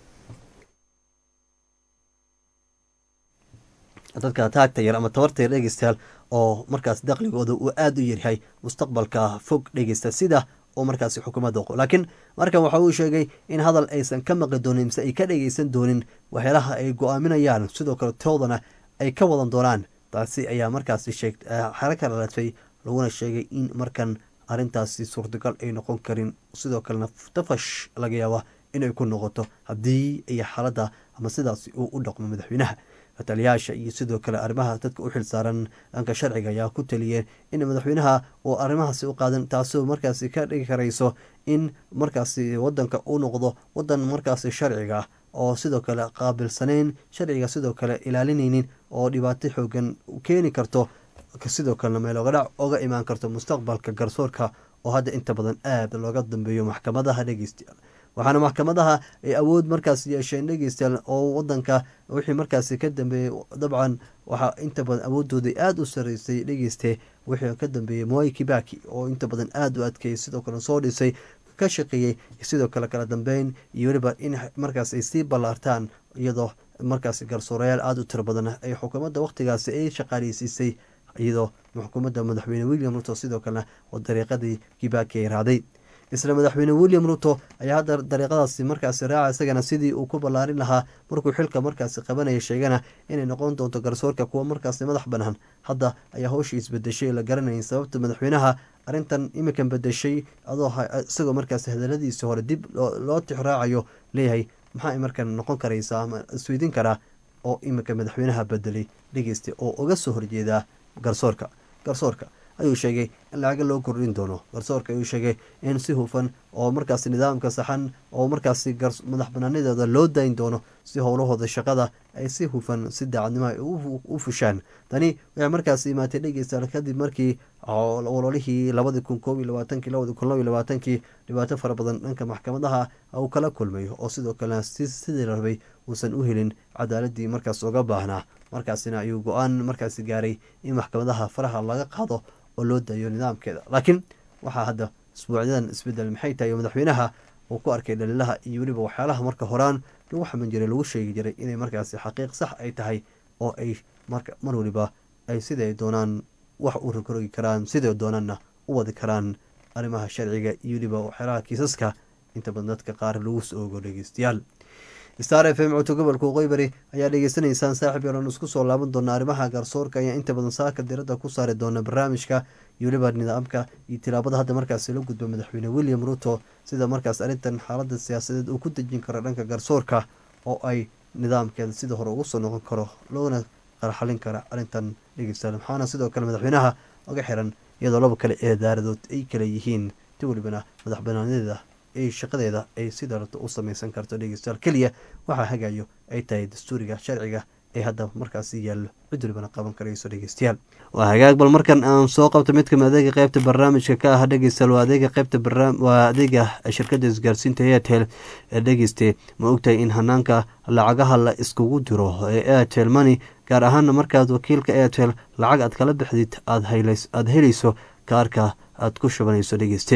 dadka taagta yar ama tabarta yar dhegeystayaal oo markaas daqligooda uu aada u yaryahay mustaqbalka fog dhegeysta sida oo markaasi xukuumadda oqo laakiin markan waxa uu sheegay in hadal aysan ka maqli doonin mise ay ka dhegeysan doonin waxyaalaha ay go-aaminayaan sidoo kale toodana ay ka wadan doonaan taasi ayaa markaasi sheeg xero ka dhalatay laguna sheegay in markan arrintaasi suurtagal ay noqon karin sidoo kalena tafash laga yaaba inay ku noqoto haddii ay xaaladda ama sidaasi uu u dhaqmo madaxweynaha taliyaasha iyo sidoo kale arrimaha dadka u xil saaran dhanka sharciga ayaa ku taliyeen in madaxweynaha uu arrimahaasi u qaadan taasoo markaasi ka dhigi karayso in markaasi wadanka u noqdo wadan markaasi sharciga ah oo sidoo kale qaabilsaneyn sharciga sidoo kale ilaalinaynin oo dhibaato xoogan keeni karto sidoo kalena meel oga dhac oga imaan karto mustaqbalka garsoorka oo hadda inta badan aada looga dambeeyo maxkamadaha dhegeystayaal waxaana maxkamadaha ay awood markaas yeesheen dhegeystayaal oo wadanka wixii markaasi ka dambeeyey dabcan waxaa inta badan awoodooda aada u sareysay dhegeyste wixii ka dambeeyey moy kibaki oo inta badan aada u adkeeyay sidoo kale soo dhisay ka shaqeeyey sidoo kale kala dambeyn iyo weliba in markaas ay sii ballaartaan iyadoo markaasi garsoorayaal aada u tiro badan ay xukuumadda waqtigaasi ay shaqaaleysiisay iyadoo xukuumadda madaxweyne william ruto sidoo kalena oo dariiqadii kibaki ay raaday isla madaxweyne william ruto ayaa hadda dariiqadaasi markaasi raaca isagana sidii uu ku ballaarin lahaa markuu xilka markaasi qabanaya sheegana inay noqon doonto garsoorka kuwa markaasi madax banaan hadda ayaa howshii isbedeshay la garanayn sababta madaxweynaha arrintan imikan bedeshay adoo isagoo markaasi hadaladiisi hore dib loo tixraacayo leeyahay maxaa markan noqon karaysaa ama isweydiin karaa oo imika madaxweynaha bedelay dhegeysta oo uga soo horjeedaa garsoorka garsoorka ayuu sheegay in lacaga loo kordhin doono garsoorka ayuu sheegay in si hufan oo markaasi nidaamka saxan oo markaasi madax banaanidooda loo dayn doono si howlahooda shaqada ay si hufan si daacadnimo ay u fushaan tani waxay markaasi imaatay dhegeystayaal kadib markii ololihii labadii kun koob iyo labaatankii labadii kun laba iyo labaatankii dhibaato fara badan dhanka maxkamadaha uu kala kulmay oo sidoo kalena sidii la rabay uusan u helin cadaaladii markaas uga baahnaa markaasina ayuu go-aan markaasi gaaray in maxkamadaha faraha laga qaado oo loo daayo nidaamkeeda laakiin waxaa hadda isbuucyadan isbedel maxay tahay oo madaxweynaha uu ku arkay dhaliilaha iyo weliba waxyaalaha marka horaan lagu xaman jiray lagu sheegi jiray inay markaasi xaqiiq sax ay tahay oo ay marka mar waliba ay siday doonaan wax u rogroogi karaan siday doonaanna u wadi karaan arrimaha sharciga iyo weliba waxyaalaha kiisaska inta badan dadka qaar lagu soo ogo dhegeystayaal star f m codto gobolka waqooyi ayaa dhegeysanaysaan saaxib yaroon isku soo laaban doona arrimaha garsoorka ayaa inta badan saaka diradda ku saari doona barnaamijka iyo weliba nidaamka iyo tilaabada hadda markaasi la gudba madaxweyne william ruto sida markaas arrintan xaalada siyaasadeed uu ku dejin karo dhanka garsoorka oo ay nidaamkeeda sida hore ugu soo noqon karo loona qarxalin kara arrintan dhegeystayaal maxaana sidoo kale madaxweynaha oga xiran iyadoo laba kale ee daaradood ay kale yihiin ti welibana madax banaanadeeda ay shaqadeeda ay sida rabto u sameysan karto dhegeystayaal keliya waxaa hagayo ay tahay dastuuriga sharciga ee hadda markaasi yaallo cid walibana qaban karayso dhegeystayaal waa hagaag bal markan aan soo qabto mid kamid adeega qeybta barnaamijka ka ah dhegeystayaal waa adeega qeybta waa adeega shirkadda isgaarsiinta airtel ee dhegeyste ma ogtahay in hanaanka lacagaha la iskugu diro ee airtel money gaar ahaana markaad wakiilka airtel lacag aad kala bixdid aada helayso kaarka aad ku shubanayso dhegeyste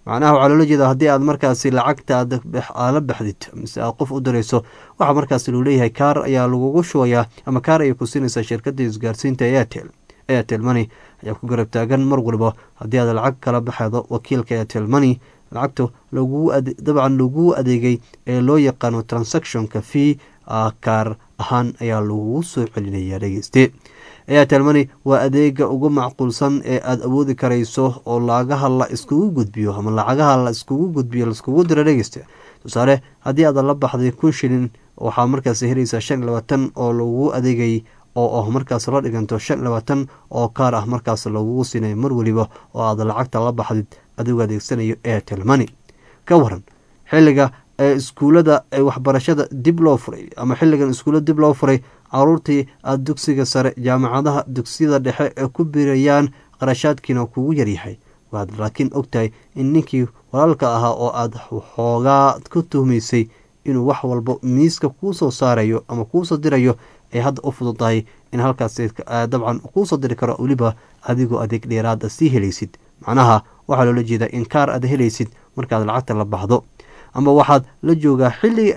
macnaha waxaa loola jeeda haddii aad markaasi lacagta aad la baxdid mise aad qof u dirayso waxaa markaasi luu leeyahay kaar ayaa lagugu shubayaa ama kaar ayay ku siinaysaa shirkadda isgaarsiinta airtel airtel money ayaa ku garab taagan mar waliba haddii aad lacag kala baxdo wakiilka airtel money lacagta lagu dabcan lagu adeegay ee loo yaqaano transactionka fee kaar ahaan ayaa lagugu soo celinaya dhegeyste airtel money waa adeega ugu macquulsan ee aada awoodi karayso oo lacagaha la iskugu gudbiyo ama lacagaha la iskugu gudbiyo laiskugu diro dhegeyste tusaale haddii aad la baxday kun shilin waxaa markaas helaysaa shan iyo labaatan oo lagu adeegay oo ah markaas la dhiganto shan iyo labaatan oo kaar ah markaas lagugu siinayo mar weliba oo aad lacagta la baxdid adigoo adeegsanayo airtel money ka waran xilliga ee iskuullada ee waxbarashada dib loo furay ama xilligan iskuullada dib loo furay caruurtii aada dugsiga sare jaamacadaha dugsiyada dhexe ee ku birayaan qarashaadkiina kugu yaryahay waad laakiin ogtahay in ninkii walaalka ahaa oo aada xoogaa ku tuhmaysay inuu wax walba miiska kuu soo saarayo ama kuusoo dirayo ay hadda u fududahay in halkaas dabcan kuusoo diri karo weliba adigoo adeeg dheeraada sii helaysid macnaha waxaa loola jeedaa in kaar aad helaysid markaad lacagta la baxdo ama waxaad la joogaa xilliga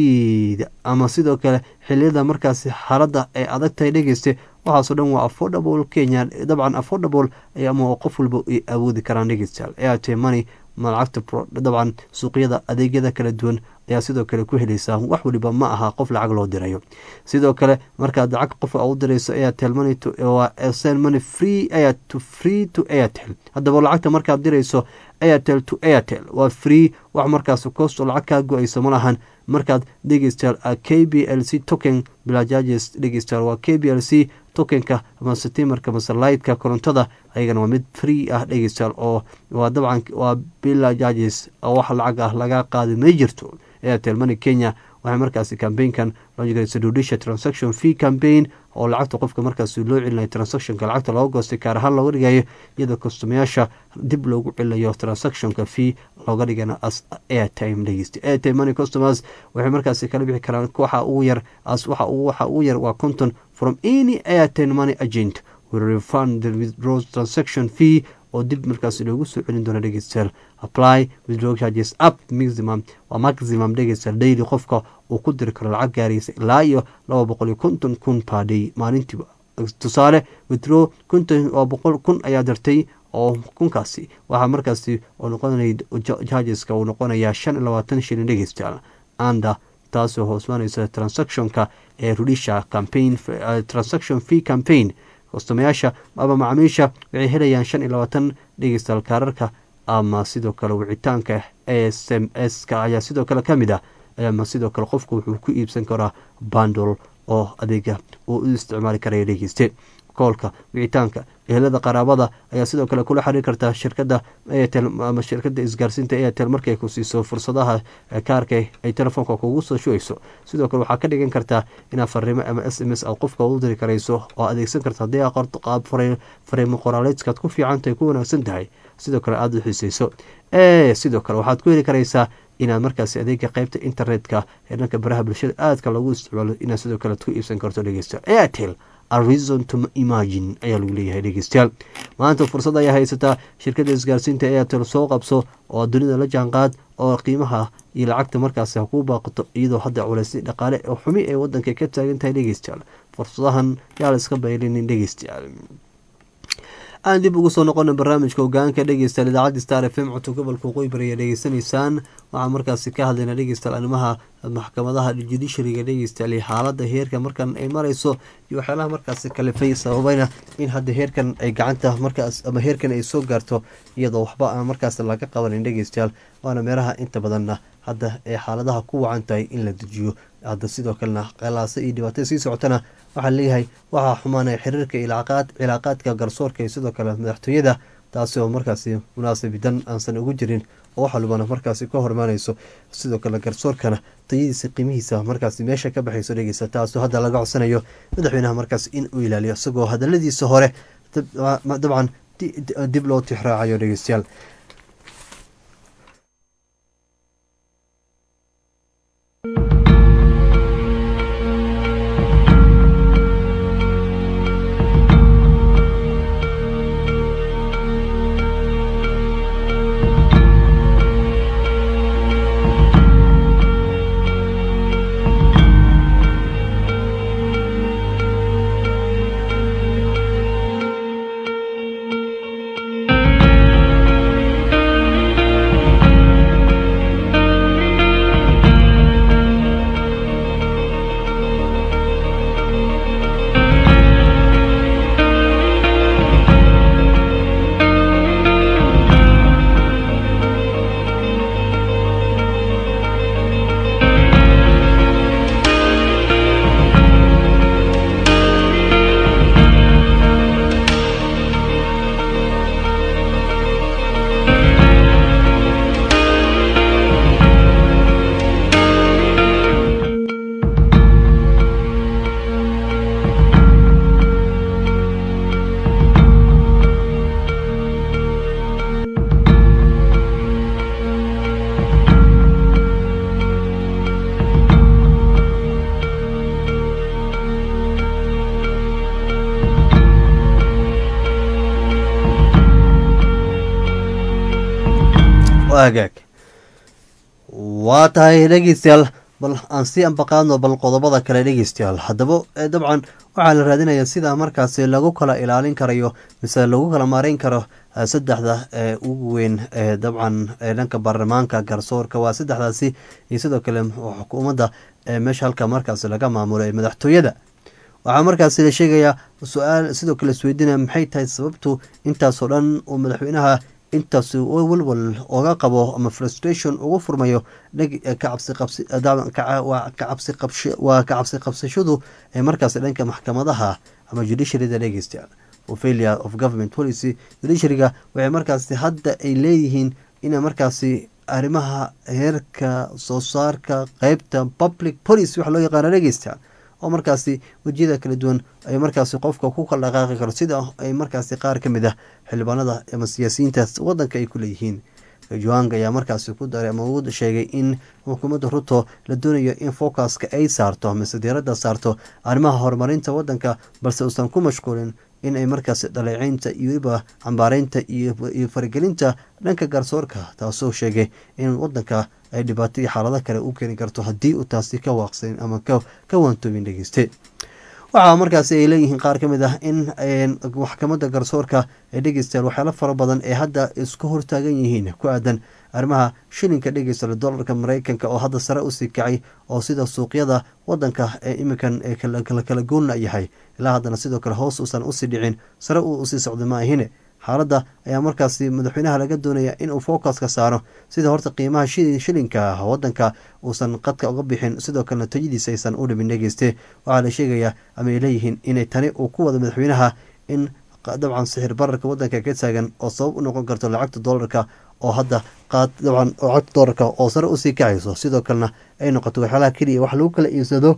ciida ama sidoo kale xiliyada markaasi xaaladda ay adag tahay dhegeyste waxaasoo dhan waa affordable kenya dabcan affordable ama qof walba ay awoodi karaan dhegeystayaal airtime money ma lacagta dabcan suuqyada adeegyada kala duwan ayaa sidoo kale ku helaysaa wax waliba ma aha qof lacag loo dirayo sidoo kale markaad lacag qof u dirayso airtel money send money free air to free to airtel haddaba lacagta markaad dirayso airtel to airtel waa free wax markaas kosto lacag kaa go-ayso ma lahan markaad dhegeystayaal k b l c token bilajages dhegeystayaal waa k b l c tokenka mase timarka mase lightka korontada ayagana waa mid free ah dhegeystayaal oo waa dabcan waa bilajages oo wax lacag ah laga qaadi may jirto airtel money kenya waxay markaasi cambaynkan loo jeedaysa judicial transaction fee campaign oo lacagta qofka markaasi loo celinayo transactionka lacagta looga goostay kaar ahaan looga dhigayo iyadoo kastomayaasha dib loogu celinayo transactionka fee looga dhigana as airtime dhegeysta airtime money customers waxay markaasi kala bixi karaan waxa ugu yar as waxa waxa ugu yar waa conton from any airtime money agent will refund the withdraw transaction fee oo dib markaas loogu soo celin doono dhegeystayaal apply withdraw charges up maximum waa maximum dhegeystayaal daily qofka uu ku diri karo lacag gaaraysa ilaa iyo laba boqol iyo konton kun per day maalintiiba tusaale withdraw konton waa boqol kun ayaa dirtay oo kunkaasi waxaa markaasi oo noqonay chargeska uu noqonayaa shan iyo labaatan shilin dhegeystayaal anda taasoo hoosmaanaysa transactionka ee rudisha campaign transaction fee campaign kostamayaasha ama macaamiisha waxay helayaan shan iyo labaatan dhegeystayaal kaararka ama sidoo kale wicitaanka s m s ka ayaa sidoo kale ka mid ah ama sidoo kale qofku wuxuu ku iibsan karaa bandol oo adeega uu u isticmaali karaya dhegeyste koolka wicitaanka ehelada qaraabada ayaa sidoo kale kula xiriir kartaa shirkada airtel ama shirkada isgaarsiinta airtel markay ku siiso fursadaha kaarka ay telefoonka kugu soo shubayso sidoo kale waxaa ka dhigan kartaa inaad fariimo ama s m s aad qofka u diri karayso oo adeegsan karta haddii aa qorto qaab fariimo qoraaleedkaad ku fiicantahay ku wanaagsan tahay sidoo kale aada u xiiseyso sidoo kale waxaad ku heli karaysaa inaad markaasi adeega qeybta internetka ee dhanka baraha bulshada aadka loogu isticmaalo inaad sidoo kale ku iibsan karto dhegeysta airtel arizon to imagine ayaa lagu leeyahay dhegeystayaal maanta fursad ayaa haysataa shirkadda isgaarsiinta airtel soo qabso oo dunida la jaanqaad oo qiimaha iyo lacagta markaasi ha kuu baaqato iyadoo hadda culeysay dhaqaale oo xumi ee wadanka ka taagan tahay dhegeystayaal fursadahan yaa la iska baylinin dhegeystayaal aan dib ugu soo noqona barnaamijka hogaanka dhegeystayaal idaacadda star f m codka gobolka waqooyi bari ayaa dhegeysanaysaan waxaan markaasi ka hadlayna dhegeystayaal arrimaha maxkamadaha judishariga dhegeystayaal iyo xaalada heerka markan ay mareyso iyo waxyaalaha markaasi kalifay sababayna in hadda heerkan ay gacanta markaas ama heerkan ay soo gaarto iyadoo waxba aan markaas laga qabanin dhegeystayaal waana meeraha inta badanna hadda ee xaaladaha ku wacan tahay in la dejiyo hadda sidoo kalena qalaasa iyo dhibaatada sii socotana waxaa leeyahay waxaa xumaanaya xiriirka cilaaqaadka garsoorka iyo sidoo kale madaxtooyada taasi oo markaasi munaasabidan aansan ugu jirin oo wax walbana markaasi ka hormaanayso sidoo kale garsoorkana tayadiisa qiimihiisa markaasi meesha ka baxayso dhegeysa taasoo hadda laga codsanayo madaxweynaha markaas in uu ilaaliyo isagoo hadaladiisa hore dabcan dib loo tixraacayo dhegeystayaal hagaag waa tahay dhegeystayaal bal aan sii ambaqaadno bal qodobada kale dhegeystayaal haddaba dabcan waxaa la raadinayaa sida markaasi lagu kala ilaalin karayo mise lagu kala maareyn karo saddexda ee ugu weyn ee dabcan dhanka baarlamaanka garsoorka waa saddexdaasi iyo sidoo kale xukuumadda meesha halka markaasi laga maamulo ee madaxtooyada waxaa markaasi la sheegayaa su-aal sidoo kale isweydiinaya maxay tahay sababtu intaasoo dhan uu madaxweynaha intaas walwal oga qabo ama frustration ugu furmayo waa kacabsi qabsashadu ee markaasi dhanka maxkamadaha ama judiciaryda dhegeysta failure of government policy judiciaryga waxay markaasi hadda ay leeyihiin ina markaasi arrimaha heerka soo saarka qeybta public policy waxa loo yaqaana dhegeysta oo markaasi wejiyada kala duwan ay markaasi qofka ku kala dhaqaaqi karo sida ay markaasi qaar ka mid ah xildhibaanada ama siyaasiyiinta wadanka ay ku leeyihiin juang ayaa markaasi ku daray ama uu sheegay in xukuumadda ruto la doonayo in focuska ay saarto mise diiradda saarto arrimaha horumarinta wadanka balse uusan ku mashquulin in ay markaasi dhaleeceynta iyo weliba cambaareynta iyo faragelinta dhanka garsoorka taasoo sheegay in wadanka ay dhibaato iyo xaalado kale u keeni karto haddii uu taasi ka waaqsayn ama ka waantoobin dhegeyste waxaa markaasi ay leeyihiin qaar ka mid ah in maxkamadda garsoorka ee dhegeystayaal waxyaalo fara badan ee hadda isku hortaagan yihiin ku aadan arrimaha shilinka dhegeysta dolarka mareykanka oo hadda sare usii kacay oo sida suuqyada wadanka ee iminkan kala goonna yahay ilaa haddana sidoo kale hoos uusan usii dhicin sare uu usii socda ma ahine xaaladda ayaa markaasi madaxweynaha laga doonaya inuu focuska saaro sida horta qiimaha shilinka wadanka uusan qadka uga bixin sidoo kalena tayadiisa aysan u dhimin dhegeyste waxaa la sheegayaa ama ay leeyihiin inay tani uu ku wado madaxweynaha in dabcan sixir bararka wadanka ka taagan oo sabab u noqon karto lacagta doolarka oo hadda qaad dabcan lacagta doolarka oo sare usii kacayso sidoo kalena ay noqoto waxyaalaha keliya wax lagu kala iibsado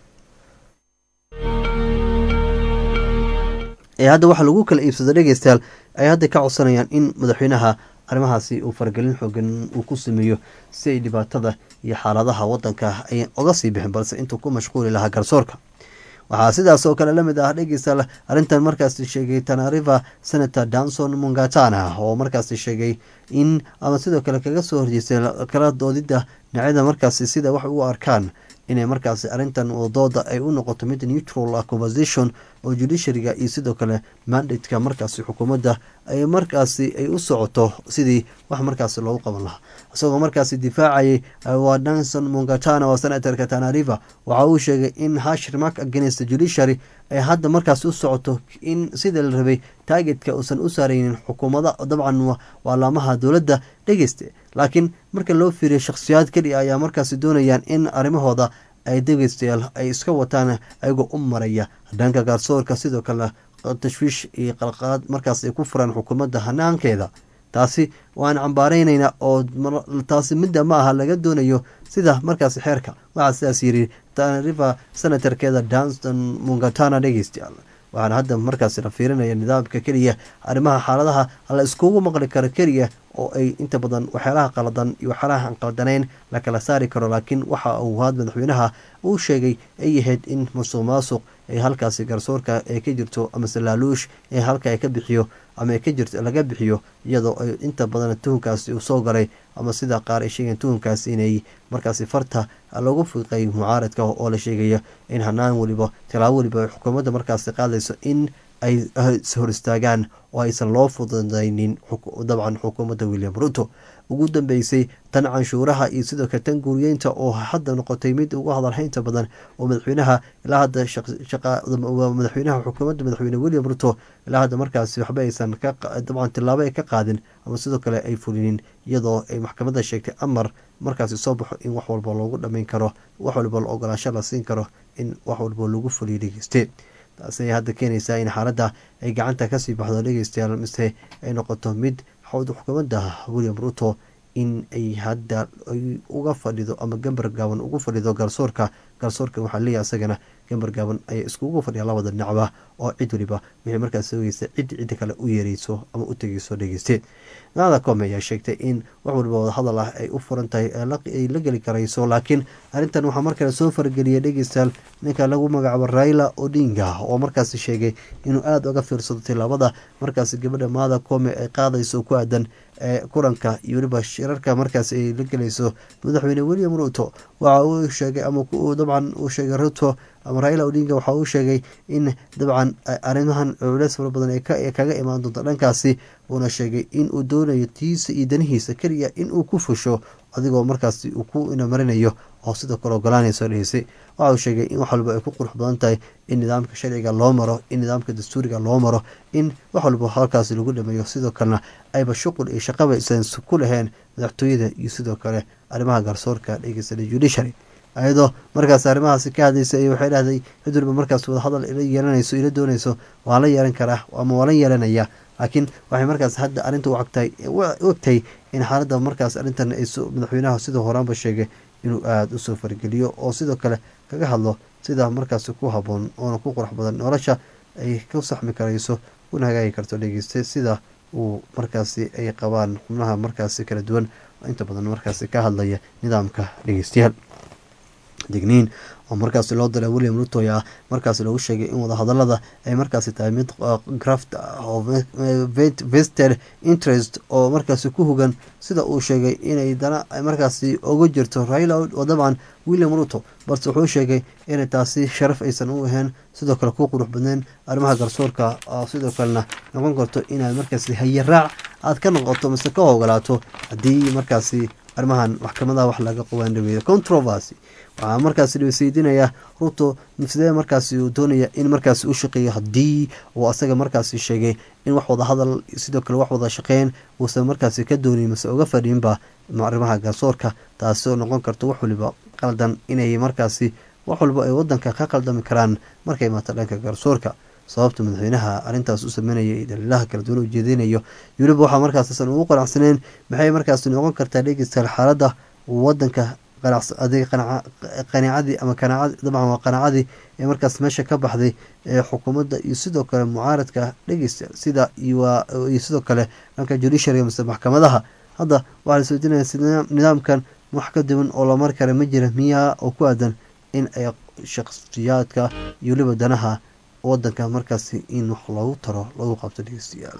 ee hadda waxa lagu kala iibsado dhegeystayaal ay hadda ka codsanayaan in madaxweynaha arrimahaasi uu faragelin xoogan uu ku sameeyo si ay dhibaatada iyo xaaladaha wadanka ay oga sii bixin balse intuu ku mashquuli lahaa garsoorka waxaa sidaas oo kale lamid ah dhegeystayaal arrintan markaasi sheegay tanariva senator danson mungatana oo markaasi sheegay in ama sidoo kale kaga soo horjeestay kala doodida dhinacyada markaasi sida wax u arkaan inay markaasi arrintan wadooda ay u noqoto mid neutral conversation oo judiciaryga iyo sidoo kale mandateka markaasi xukuumadda ay markaasi ay u socoto sidii wax markaasi loogu qaban lahaa isagoo markaasi difaacayay waa danson mungatana oo senatorka tanariva waxa uu sheegay in hashir mark against judiciary ay hadda markaasi u socoto in sida la rabay taagetka uusan u saareynin xukuumada dabcan waa laamaha dowladda dhegeyste laakiin marka loo fiiriyo shakhsiyaad keliya ayaa markaasi doonayaan in arrimahooda ay dhegeystayaal ay iska wataan ayagoo u maraya dhanka gaarsoorka sidoo kale tashwiish iyo qalqaad markaas ay ku furaan xukuumadda hanaankeeda taasi waan cambaareynayna oo taasi midda ma aha laga doonayo sida markaasi xeerka waxaa sidaas yiri tanriva senatorkeeda danston mungatana dhegeystayaal waxaana hadda markaasi la fiirinaya nidaamka keliya arrimaha xaaladaha la iskugu maqli karo keliya oo ay inta badan waxyaalaha qaladan iyo waxyaalaha aan qaldanayn la kala saari karo laakiin waxa uu had madaxweynaha uu sheegay ay yahayd in musuq maasuq ee halkaasi garsoorka ee ka jirto amase laaluush ee halka ay ka bixiyo ama ka jirto laga bixiyo iyadoo ay inta badan tuhunkaasi uu soo galay ama sida qaar ay sheegeen tuhunkaasi inay markaasi farta lagu fiiqay mucaaradka oo la sheegaya in hanaan weliba tilaabo weliba xukuumadda markaasi qaadayso in ay hor istaagaan oo aysan loo fududaynin dabcan xukuumadda william ruto ugu dambeysay tan canshuuraha iyo sidoo kale tan guuriyeynta oo hadda noqotay mid ugu hadalhaynta badan oo madaxweynaha ilaa hadda madaxweynaha xukuumadda madaxweyne william ruto ilaa hadda markaasi waxba aysan dabcan tilaabo ay ka qaadin ama sidoo kale ay fulinin iyadoo ay maxkamadda sheegtay amar markaasi soo baxo in wax walba loogu dhameyn karo wax walba la ogolaansho la siin karo in wax walba lagu fuliyo dhegeyste taasi ay hadda keenaysaa in xaaladda ay gacanta kasii baxdo dhegeystayaal mise ay noqoto mid xukuumadda william ruto in ay hadda ay uga fadhido ama gambar gaaban ugu fadhido garsoorka garsoorka waxaa leeyahay isagana gambar gaaban ayay iskugu fadhiya labada dhinacba oo cid waliba wixii markaas sugeysa cid cidda kale u yeereyso ama u tegeyso dhegeyste nada come ayaa sheegtay in wax waliba wadahadal ah ay u furan tahay ay la geli karayso laakiin arrintan waxaa markale soo farageliyay dhegeystayaal ninka lagu magacaabo raila odinga oo markaasi sheegay inuu aada uga fiirsado tilaabada markaasi gabadha maada come ay qaadayso ku aadan ee kulanka iyo weliba shirarka markaas ay la gelayso madaxweyne william ruto waxa uu sheegay ama dabcan uu sheegay ruto ama raila odinga waxa uu sheegay in dabcan arrimahan culeys fara badan ee kaga imaan doonto dhankaasi uuna sheegay in uu doonayo tiisa iyo danihiisa keliya in uu ku fusho adigoo markaasi uu ku inamarinayo oo sidoo kale ogolaanayso dhegeysay waxa uu sheegay in wax walba ay ku qurux badan tahay in nidaamka sharciga loo maro in nidaamka dastuuriga loo maro in wax walba halkaasi lagu dhameeyo sidoo kalena ayba shuqul iyo shaqaba aysan ku laheen madaxtooyada iyo sidoo kale arrimaha garsoorka dhegeysta judiciary ayadoo markaas arrimahaasi ka hadlaysa iyo waxay dhahday cid walba markaas wadahadal ila yeelanayso ila doonayso waa la yeelan karaa ama waa la yeelanaya laakiin waxay markaas hadda arrinta u agtahay u ogtahay in xaaladda markaas arrintan ay madaxweynaha sidoo horaanba sheegay inuu aada usoo fargeliyo oo sidoo kale kaga hadlo sida markaasi ku haboon oona ku qurux badan nolosha ay ku saxmi karayso kuna hagaagi karto dhegeyste sida uu markaasi ay qabaan xubnaha markaasi kala duwan inta badan markaasi ka hadlaya nidaamka dhegeystayaal digniin oo markaasi loo diray william rutoy ah markaasi lagu sheegay in wadahadalada ay markaasi tahay mid graft vested interest oo markaasi ku hogan sida uu sheegay inay dana markaasi uga jirto raila oo dabcan william ruto balse wuxuu sheegay inay taasi sharaf aysan u ahayn sidoo kale ku qurux badneen arrimaha garsoorka sidoo kalena noqon karto inaad markaasi hayaraac aad ka noqoto mise ka ogolaato haddii markaasi arrimahan maxkamadaha wax laga qowaan dhaweeyo controversy waxaa markaasi dhweyseydinaya ruto sidee markaasi uu doonaya in markaasi u shaqeeyo haddii uu asaga markaasi sheegay in wax wada hadal sidoo kale wax wada shaqeyn uusan markaasi ka doonin mase uga fadhiinba arrimaha garsoorka taasoo noqon karto wax waliba qaldan inay markaasi wax walba ay wadanka ka qaldami karaan markay imaato dhanka garsoorka sababta madaxweynaha arrintaas u sameynaya iyo daliilaha kala duwan ujeedinayo weliba waxaa markaasisan ugu qanacsaneen maxay markaasi noqon kartaa dhegeystayaal xaaladda wadanka qanaacadii ama dabcan waa qanaacadii ee markaas meesha ka baxday ee xukuumadda iyo sidoo kale mucaaradka dhegeysta sida iyo sidoo kale dhanka judiciary mise maxkamadaha hadda waxaa la soodinaya nidaamkan wax ka duwan oo la mari kara ma jira miyaa oo ku aadan in ay shakhsiyaadka iyo weliba danaha wadanka markaasi in wax loogu taro lagu qabto dhegeystayaal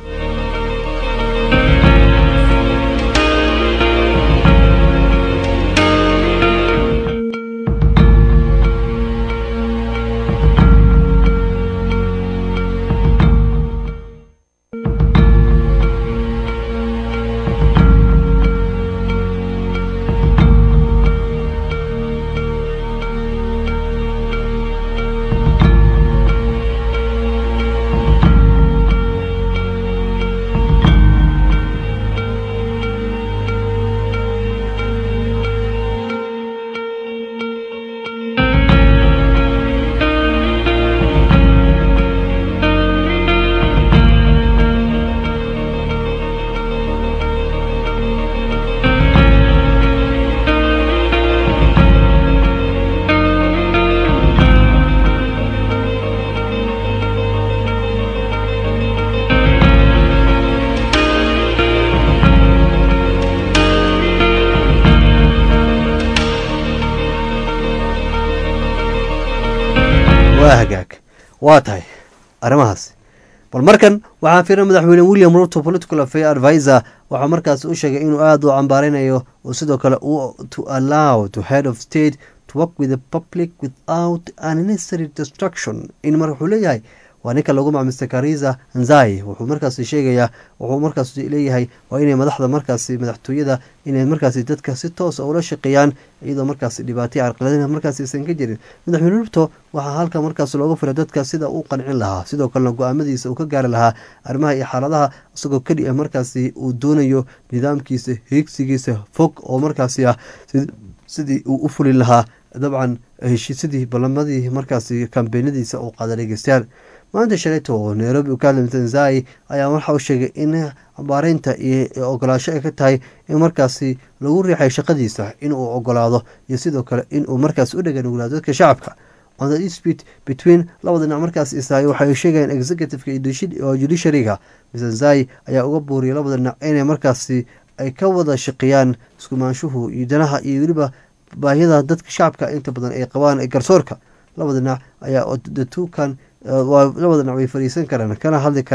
waa hagaag waa tahay arrimahaas bal markan waxaa firan madaxweyne william ruto political affair advisor waxaa markaas u sheegay inuu aada u cambaarinayo oo sidoo kale to allow to head of state to work with the public without unnecessary destruction in mar wuxuu leeyahay waa ninka lagu macmista kariza nzai wuxuu markaasi sheegayaa wuxuu markaas leeyahay waa inay madaxda markaasi madaxtooyada inay markaasi dadka si toosa ula shaqeeyaan iyadoo markaasi dhibaatay carqaladina markaasi aysan ka jirin madaxweyne ruto waxaa halka markaas looga fira dadka sida uu qancin lahaa sidoo kalena go-aamadiisa uu ka gaari lahaa arrimaha iyo xaaladaha isagoo keli ah markaasi uu doonayo nidaamkiisa hiigsigiisa fog oo markaasi ah sidii uu u fulin lahaa dabcan heshiisyadii ballamadii markaasi kambeynadiisa uu qaada dhegeystayaal maanta shalayto oo nairobi u ka hadlay tanzai ayaa waxa uu sheegay in ambaareynta iyo ogolaasho ay ka tahay in markaasi lagu riixay shaqadiisa inuu ogolaado iyo sidoo kale inuu markaas u dheganuglaado dadka shacabka on the dispute between labada dhinac markaas isaay waxay sheegayeen executiveka iyo judiciaryga mr zai ayaa uga buuriyay labada dhinac inay markaasi ay ka wada shaqeeyaan iskumaanshuhu iyo danaha iyo weliba baahiyada dadka shacabka inta badan ay qabaan ee garsoorka labada dhinac ayaa the two kan labada dhinac way fariisan karaan kana hadli karaan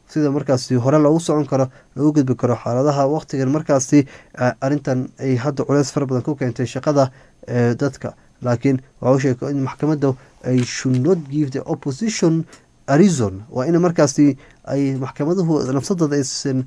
sida markaasi hore loogu socon karo loogu gudbi karo xaaladaha waqtigan markaasi arrintan ay hadda culeys fara badan ku keentay shaqada dadka laakiin waxa u sheegay in maxkamadda ay should not give the opposition arizon waa in markaasi ay maxkamaduhu nafsadooda aysan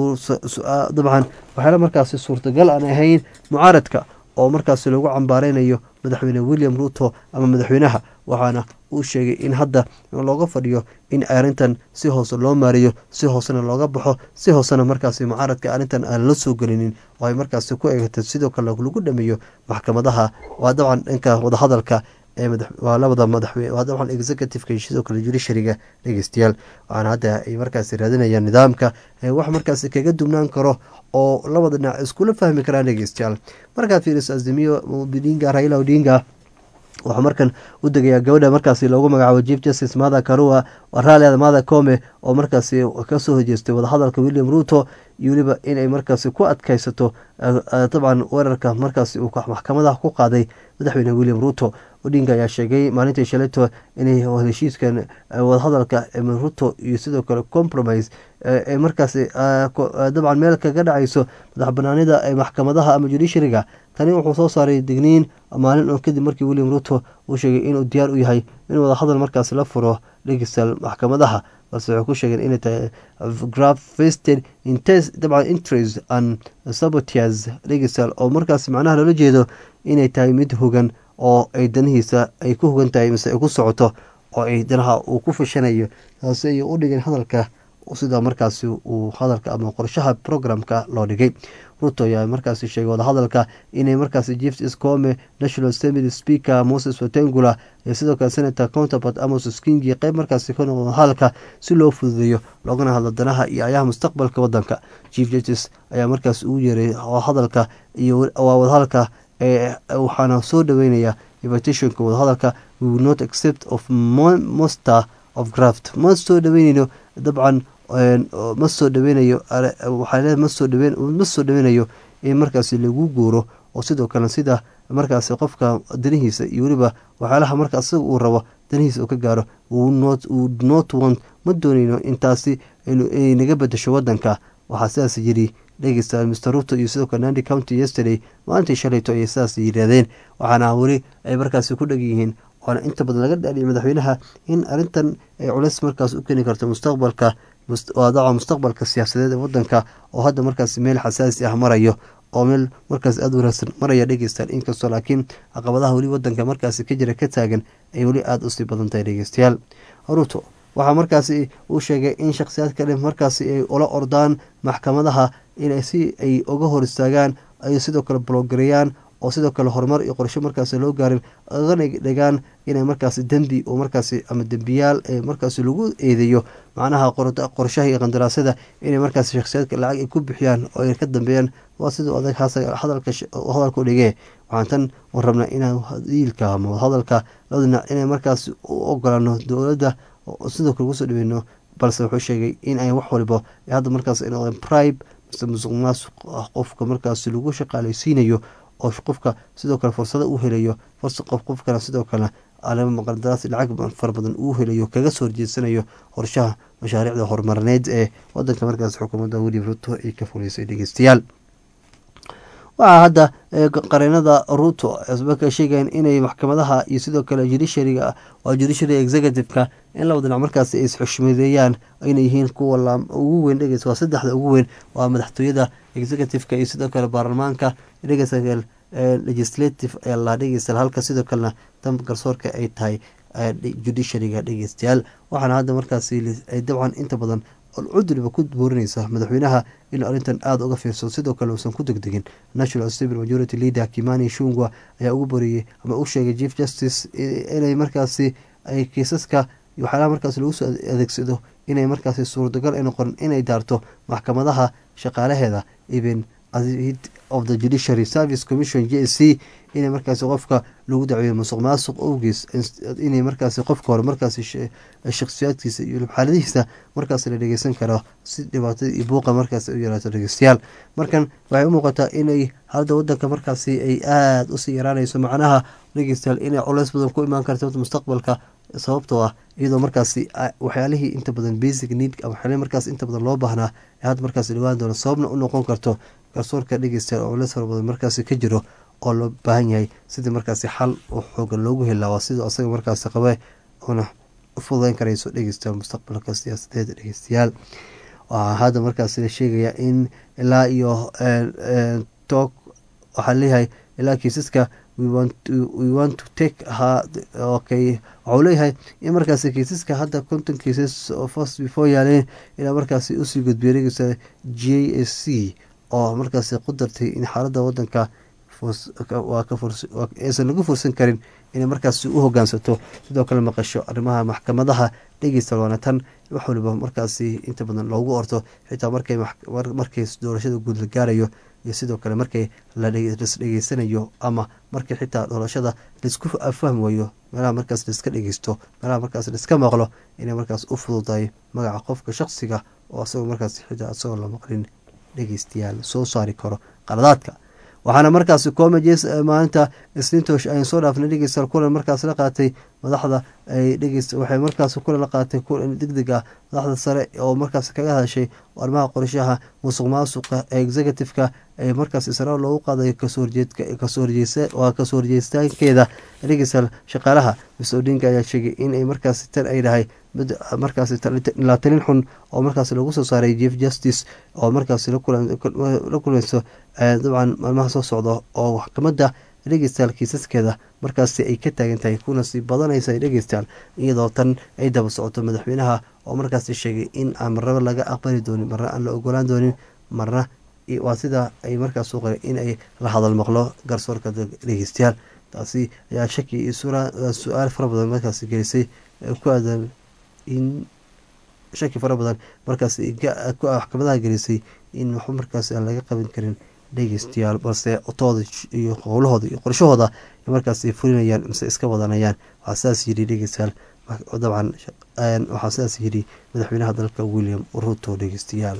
dabcan waxyaala markaasi suurtagal aan ahayn mucaaradka oo markaasi lagu cambaareynayo madaxweyne william ruto ama madaxweynaha waxaana uu sheegay in hadda looga fadhiyo in arrintan si hoose loo maariyo si hoosena looga baxo si hoosena markaasi mucaaradka arrintan aan la soo gelinin oo ay markaasi ku eegatay sidoo kale lagu dhameeyo maxkamadaha waa dabcan dhanka wadahadalka waa labada madaxweyne waa dabcan executiveka iyo sidoo kale judiciaryga dhegeystayaal waxaana hadda ay markaasi raadinayaan nidaamka wax markaasi kaga dubnaan karo oo labada dhinac iskula fahmi karaan dhegeystayaal markaad fiiriso azimiyo odinga raila odinga wuxuu markan u degayaa gabadha markaasi loogu magacaabo chief justice mada karua raaliada mada come oo markaasi kasoo hojeestay wadahadalka william ruto iyo weliba inay markaasi ku adkeysato dabcan weerarka markaasi uu maxkamadaha ku qaaday madaxweyne william ruto odinga ayaa sheegay maalintii shalayto inay heshiiskan wadahadalka ruto iyo sidoo kale compromise ee markaasi dabcan meel kaga dhacayso madax banaanida ee maxkamadaha ama judiciaryga tani wuxuu soo saaray digniin maalin oo kadib markii william ruto uu sheegay inuu diyaar u yahay in wadahadal markaasi la furo dhegistal maxkamadaha balse waxay ku sheegeen inay tahay grafested dabcan interest and sabotias dhegistal oo markaasi macnaha loola jeedo inay tahay mid hogan oo ay danihiisa ay ku hogan tahay mise ay ku socoto oo ay danaha uu ku fashanayo taasi ay u dhigeen hadalka sida markaasi uu hadalka ama qorshaha programka loo dhigay ruto ayaa markaasi sheegay wadahadalka inay markaasi chief scome national assembly speaker moses watengula iyo sidoo kale senator counterpart amos skingi qeyb markaasi ka noqdo hadalka si loo fududeeyo loogana hadlo danaha iyo ayaha mustaqbalka wadanka chief justice ayaa markaas ugu yeeray hadalka iyo waa wadahadalka waxaana soo dhaweynaya invitationka wadahadalka we will not accept of monster of graft ma soo dhaweyneyno dabcan ma soo dhaweynayo waxaa masoo dhaweyn ma soo dhaweynayo in markaasi lagu guuro oo sidoo kale sida markaasi qofka danihiisa iyo weliba waxyaalaha marka isaga uu rabo danihiisa uu ka gaaro not want ma dooneyno intaasi inay naga bedesho wadanka waxaa sidaas yiri dhegeysta mr ruto iyo sidoo kale nandi county yesterday maalintii shalayto ayay sidaas yidhaahdeen waxaana weli ay markaasi ku dheg yihiin waana inta badan laga dhaadhiyay madaxweynaha in arrintan ay culeys markaas u keeni karto mustaqbalka daca mustaqbalka siyaasadeed ee wadanka oo hadda markaas meel xasaasi ah marayo oo meel markaas aada wanaagsan maraya dhegeystaan inkastoo laakiin caqabadaha weli wadanka markaasi ka jira ka taagan ay weli aada usii badan tahay dhegeystayaal ruto waxaa markaasi uu sheegay in shakhsiyaad kale markaasi ay ula ordaan maxkamadaha in si ay uga hor istaagaan ay sidoo kale bloogareeyaan oo sidoo kale horumar iyo qorsho markaasi loo gaarin agana dhigaan inay markaasi dembi oo markaasi ama dembiyaal ee markaasi lagu eedeeyo macnaha qorshaha iyo qandaraasyada inay markaasi shakhsiyaadka lacag ay ku bixiyaan oo ay ka dambeeyaan waa siduu adag hadalka dhigee waxaan tan warrabnaa inaan diilka ama hadalka labada dhinac inay markaasi u ogolaano dowladda sidoo kale ugusoo dhaweyno balse wuxuu sheegay in ay wax waliba hadda markaas ay noqdeen pribe mise musuq maasuq qofka markaasi lagu shaqaaleysiinayo oo qofka sidoo kale fursado u helayo qofkana sidoo kale alama qandaraas lacag fara badan uu helayo kaga soo horjeedsanayo qorshaha mashaariicda horumarineed ee wadanka markaas xukuumadda william ruto ay ka fuleysay dhegeystayaal waxaa hadda qareenada ruto marka sheegayan inay maxkamadaha iyo sidoo kale judiciaryga waa judiciary executive-ka in laba dhinac markaasi ay isxushmadeeyaan inay yihiin kuwa ugu weyn dhegeys waa saddexda ugu weyn waa madaxtooyada executive-ka iyo sidoo kale baarlamaanka dhegeysa legislative ee la dhegeysta halka sidoo kalena dan garsoorka ay tahay judiciaryga dhegeystayaal waxaana hadda markaasi ay dabcan inta badan cuduriba ku boorinaysa madaxweynaha inuu arrintan aada uga fiirsado sidoo kale uusan ku degdegin national civil majority leader kimani shungwa ayaa ugu boriyey ama u sheegay chief justice inay markaasi ay kiisaska waxyaalaha markaasi lagu soo adeegsado inay markaasi suurtagal ay noqon inay daarto maxkamadaha shaqaalaheeda even of the judiciary service commission j s c inay markaasi qofka lagu dacweeyo musuq maasuq owgees inay markaasi qofka hore markaasi shakhsiyaadkiisa iyo xaaladihiisa markaasi la dhegeysan karo si dhibaatada iyo buuqa markaasi u yaraato dhegeystayaal markan waxay u muuqataa inay hadda wadanka markaasi ay aada usii yaraanayso macnaha dhegeystayaal inay culeys badan ku imaan karto mustaqbalka sababtoo ah iyadoo markaasi waxyaalihii inta badan basic need waxyaalihi markaas inta badan loo baahnaa ee hadda markaasi dhawaan doono sababna u noqon karto garsoorka dhegeystayaal oo culeys fara badan markaasi ka jiro oo loo baahan yahay sidii markaasi xal oo xoogan loogu helaa waa siduu asaga markaasi qabe una u fududeyn karayso dhegeystayaal mustaqbalka siyaasadeed dhegeystayaal waxaa hadda markaasi la sheegayaa in ilaa iyo toog waxaa leeyahay ilaa kiisaska we want to take okay waxau leeyahay in markaasi kiisaska hadda conton cases oo first before yaaleen ilaa markaasi usii gudbiyay dhegeysta j s c oo markaasi ku dartay in xaaladda wadanka aysan lagu fursan karin inay markaasi u hogaansato sidoo kale maqasho arrimaha maxkamadaha dhegeysta waana tan wax waliba markaasi inta badan loogu orto xitaa markay doorashada guud la gaarayo iyo sidoo kale markay las dhegeysanayo ama markii xitaa doorashada laisku fahmi wayo meelaha markaas laiska dhegeysto meelaha markaas laiska maqlo inay markaas u fududahay magaca qofka shaqsiga oo asagoo markaas xitaa asagoo la maqlin dhegeystayaal soo saari karo qaladaadka waxaana markaasi comages maalinta isniintoosh ayn soo dhaafnay dhegeystayaal kulan markaas la qaatay madaxda ay dhegeys waxay markaas kulan la qaatay kulan degdeg ah madaxda sare oo markaas kaga hadashay arrimaha qorshaha musuq maasuqa ee executive-ka ee markaas israel loogu qaaday waa kasoo horjeestaankeeda dhegeystayaal shaqaalaha mis odinga ayaa sheegay in ay markaasi tan ay dhahay mid markaasi la talin xun oo markaas lagu soo saaray chief justice oo markaasi la kulmayso dabcan maalmaha soo socda oo maxkamadda dhegeystayaal kiisaskeeda markaasi ay ka taagan tahay kuna sii badanaysa dhegeystayaal iyadoo tan ay daba socoto madaxweynaha oo markaasi sheegay in aan marnaba laga aqbali doonin marna aan la ogolaan doonin marna waa sida ay markaas u qoray in ay la hadal maqlo garsoorka dhegeystayaal taasi ayaa shaki iyo su-aal fara badan markaasi gelisay ku aadan in shaki fara badan markaas maxkamadaha gelisay in waxba markaas aan laga qaban karin dhegeystayaal balse otooda iyo howlahooda iyo qorshahooda markaas fulinayaan mise iska wadanayaan waxaa sidaas yidhi dhegeystayaal dabcan waxaa sidaas yidhi madaxweynaha dalka william ruto dhegeystayaal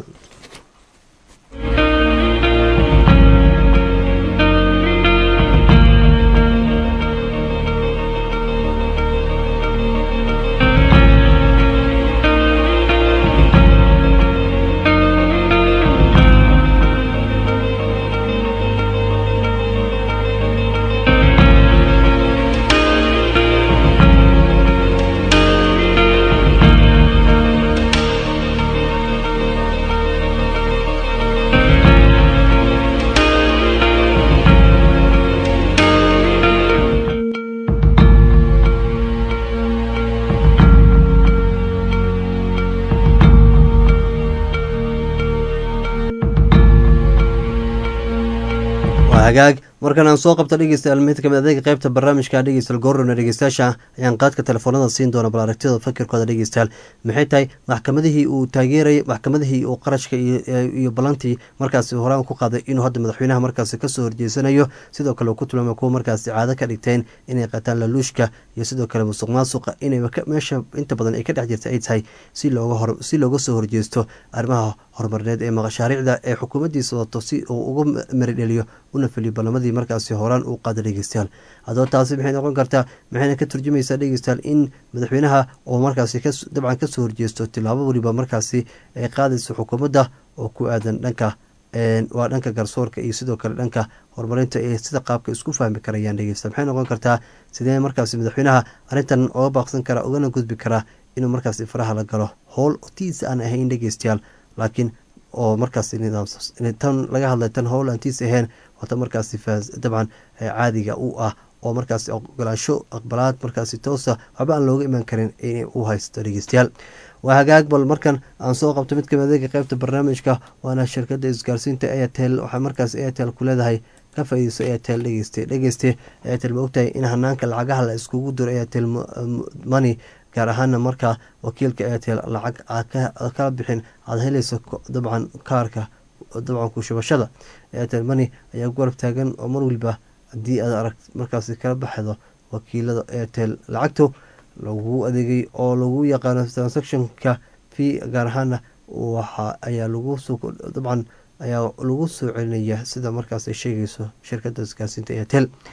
hagaag markan aan soo qabto dhegeystayaal mid kamid adeega qeybta barnaamijka dhegeystayaal goorona dhegeystayaasha ayaan qaadka telefoonada siin doona bal aragtida fakirkooda dhegeystayaal maxay tahay maxkamadihii uu taageerayay maxkamadihii uu qarashka iyo balantii markaasi horaan ku qaaday inuu hadda madaxweynaha markaasi kasoo horjeesanayo sidoo kale uu ku tilmaamay kuwa markaasi caado ka dhigteen inay qataan laluushka iyo sidoo kale musuq maasuqa inay meesha inta badan ay ka dhex jirta ay tahay si si looga soo horjeesto arrimaha horumarineed ee mashaariicda ee xukuumaddiisa wato si uu uga maridheliyo una feliyo ballamadii markaasi horaan uu qaada dhegeystayaal haddaba taasi maxay noqon kartaa maxayna ka turjumaysaa dhegeystayaal in madaxweynaha oo markaasi dabcan kasoo horjeesto tilaabo weliba markaasi ay qaadayso xukuumadda oo ku aadan dhanka waa dhanka garsoorka iyo sidoo kale dhanka horumarinta ee sida qaabka isku fahmi karayaan dhegeysta maxay noqon kartaa sidee markaasi madaxweynaha arrintan oga baaqsan karaa ugana gudbi karaa inuu markaasi faraha la galo howl tiisa aan ahayn dhegeystayaal laakiin oo markaasi nidaamtan laga hadlay tan howl aan tiis ahayn waata markaasi dabcan caadiga u ah oo markaasi ogolaansho aqbalaad markaasi toosa waxba aan looga imaan karin in uu haysto dhegeystayaal waa hagaag bal markan aan soo qabto mid kamid adeega qeybta barnaamijka waana shirkada isgaarsiinta airtel waxaa markaas airtel ku leedahay ka faa-iideyso airtel dhegeyste dhegeyste airtel ma ogtahay in hanaanka lacagaha la iskugu diro airtel money gaar ahaana markaa wakiilka airtel lacag kala bixin aada helayso dabcan kaarka dabcan kushubashada airtel money ayaa garab taagan oo mar waliba haddii aad arag markaasi kala baxdo wakiilada airtel lacagto lagu adeegay oo lagu yaqaano transactionka fee gaar ahaana waxa ayaa lagu soo dabcan ayaa lagu soo celinaya sida markaas ay sheegayso shirkada isgaarsiinta airtel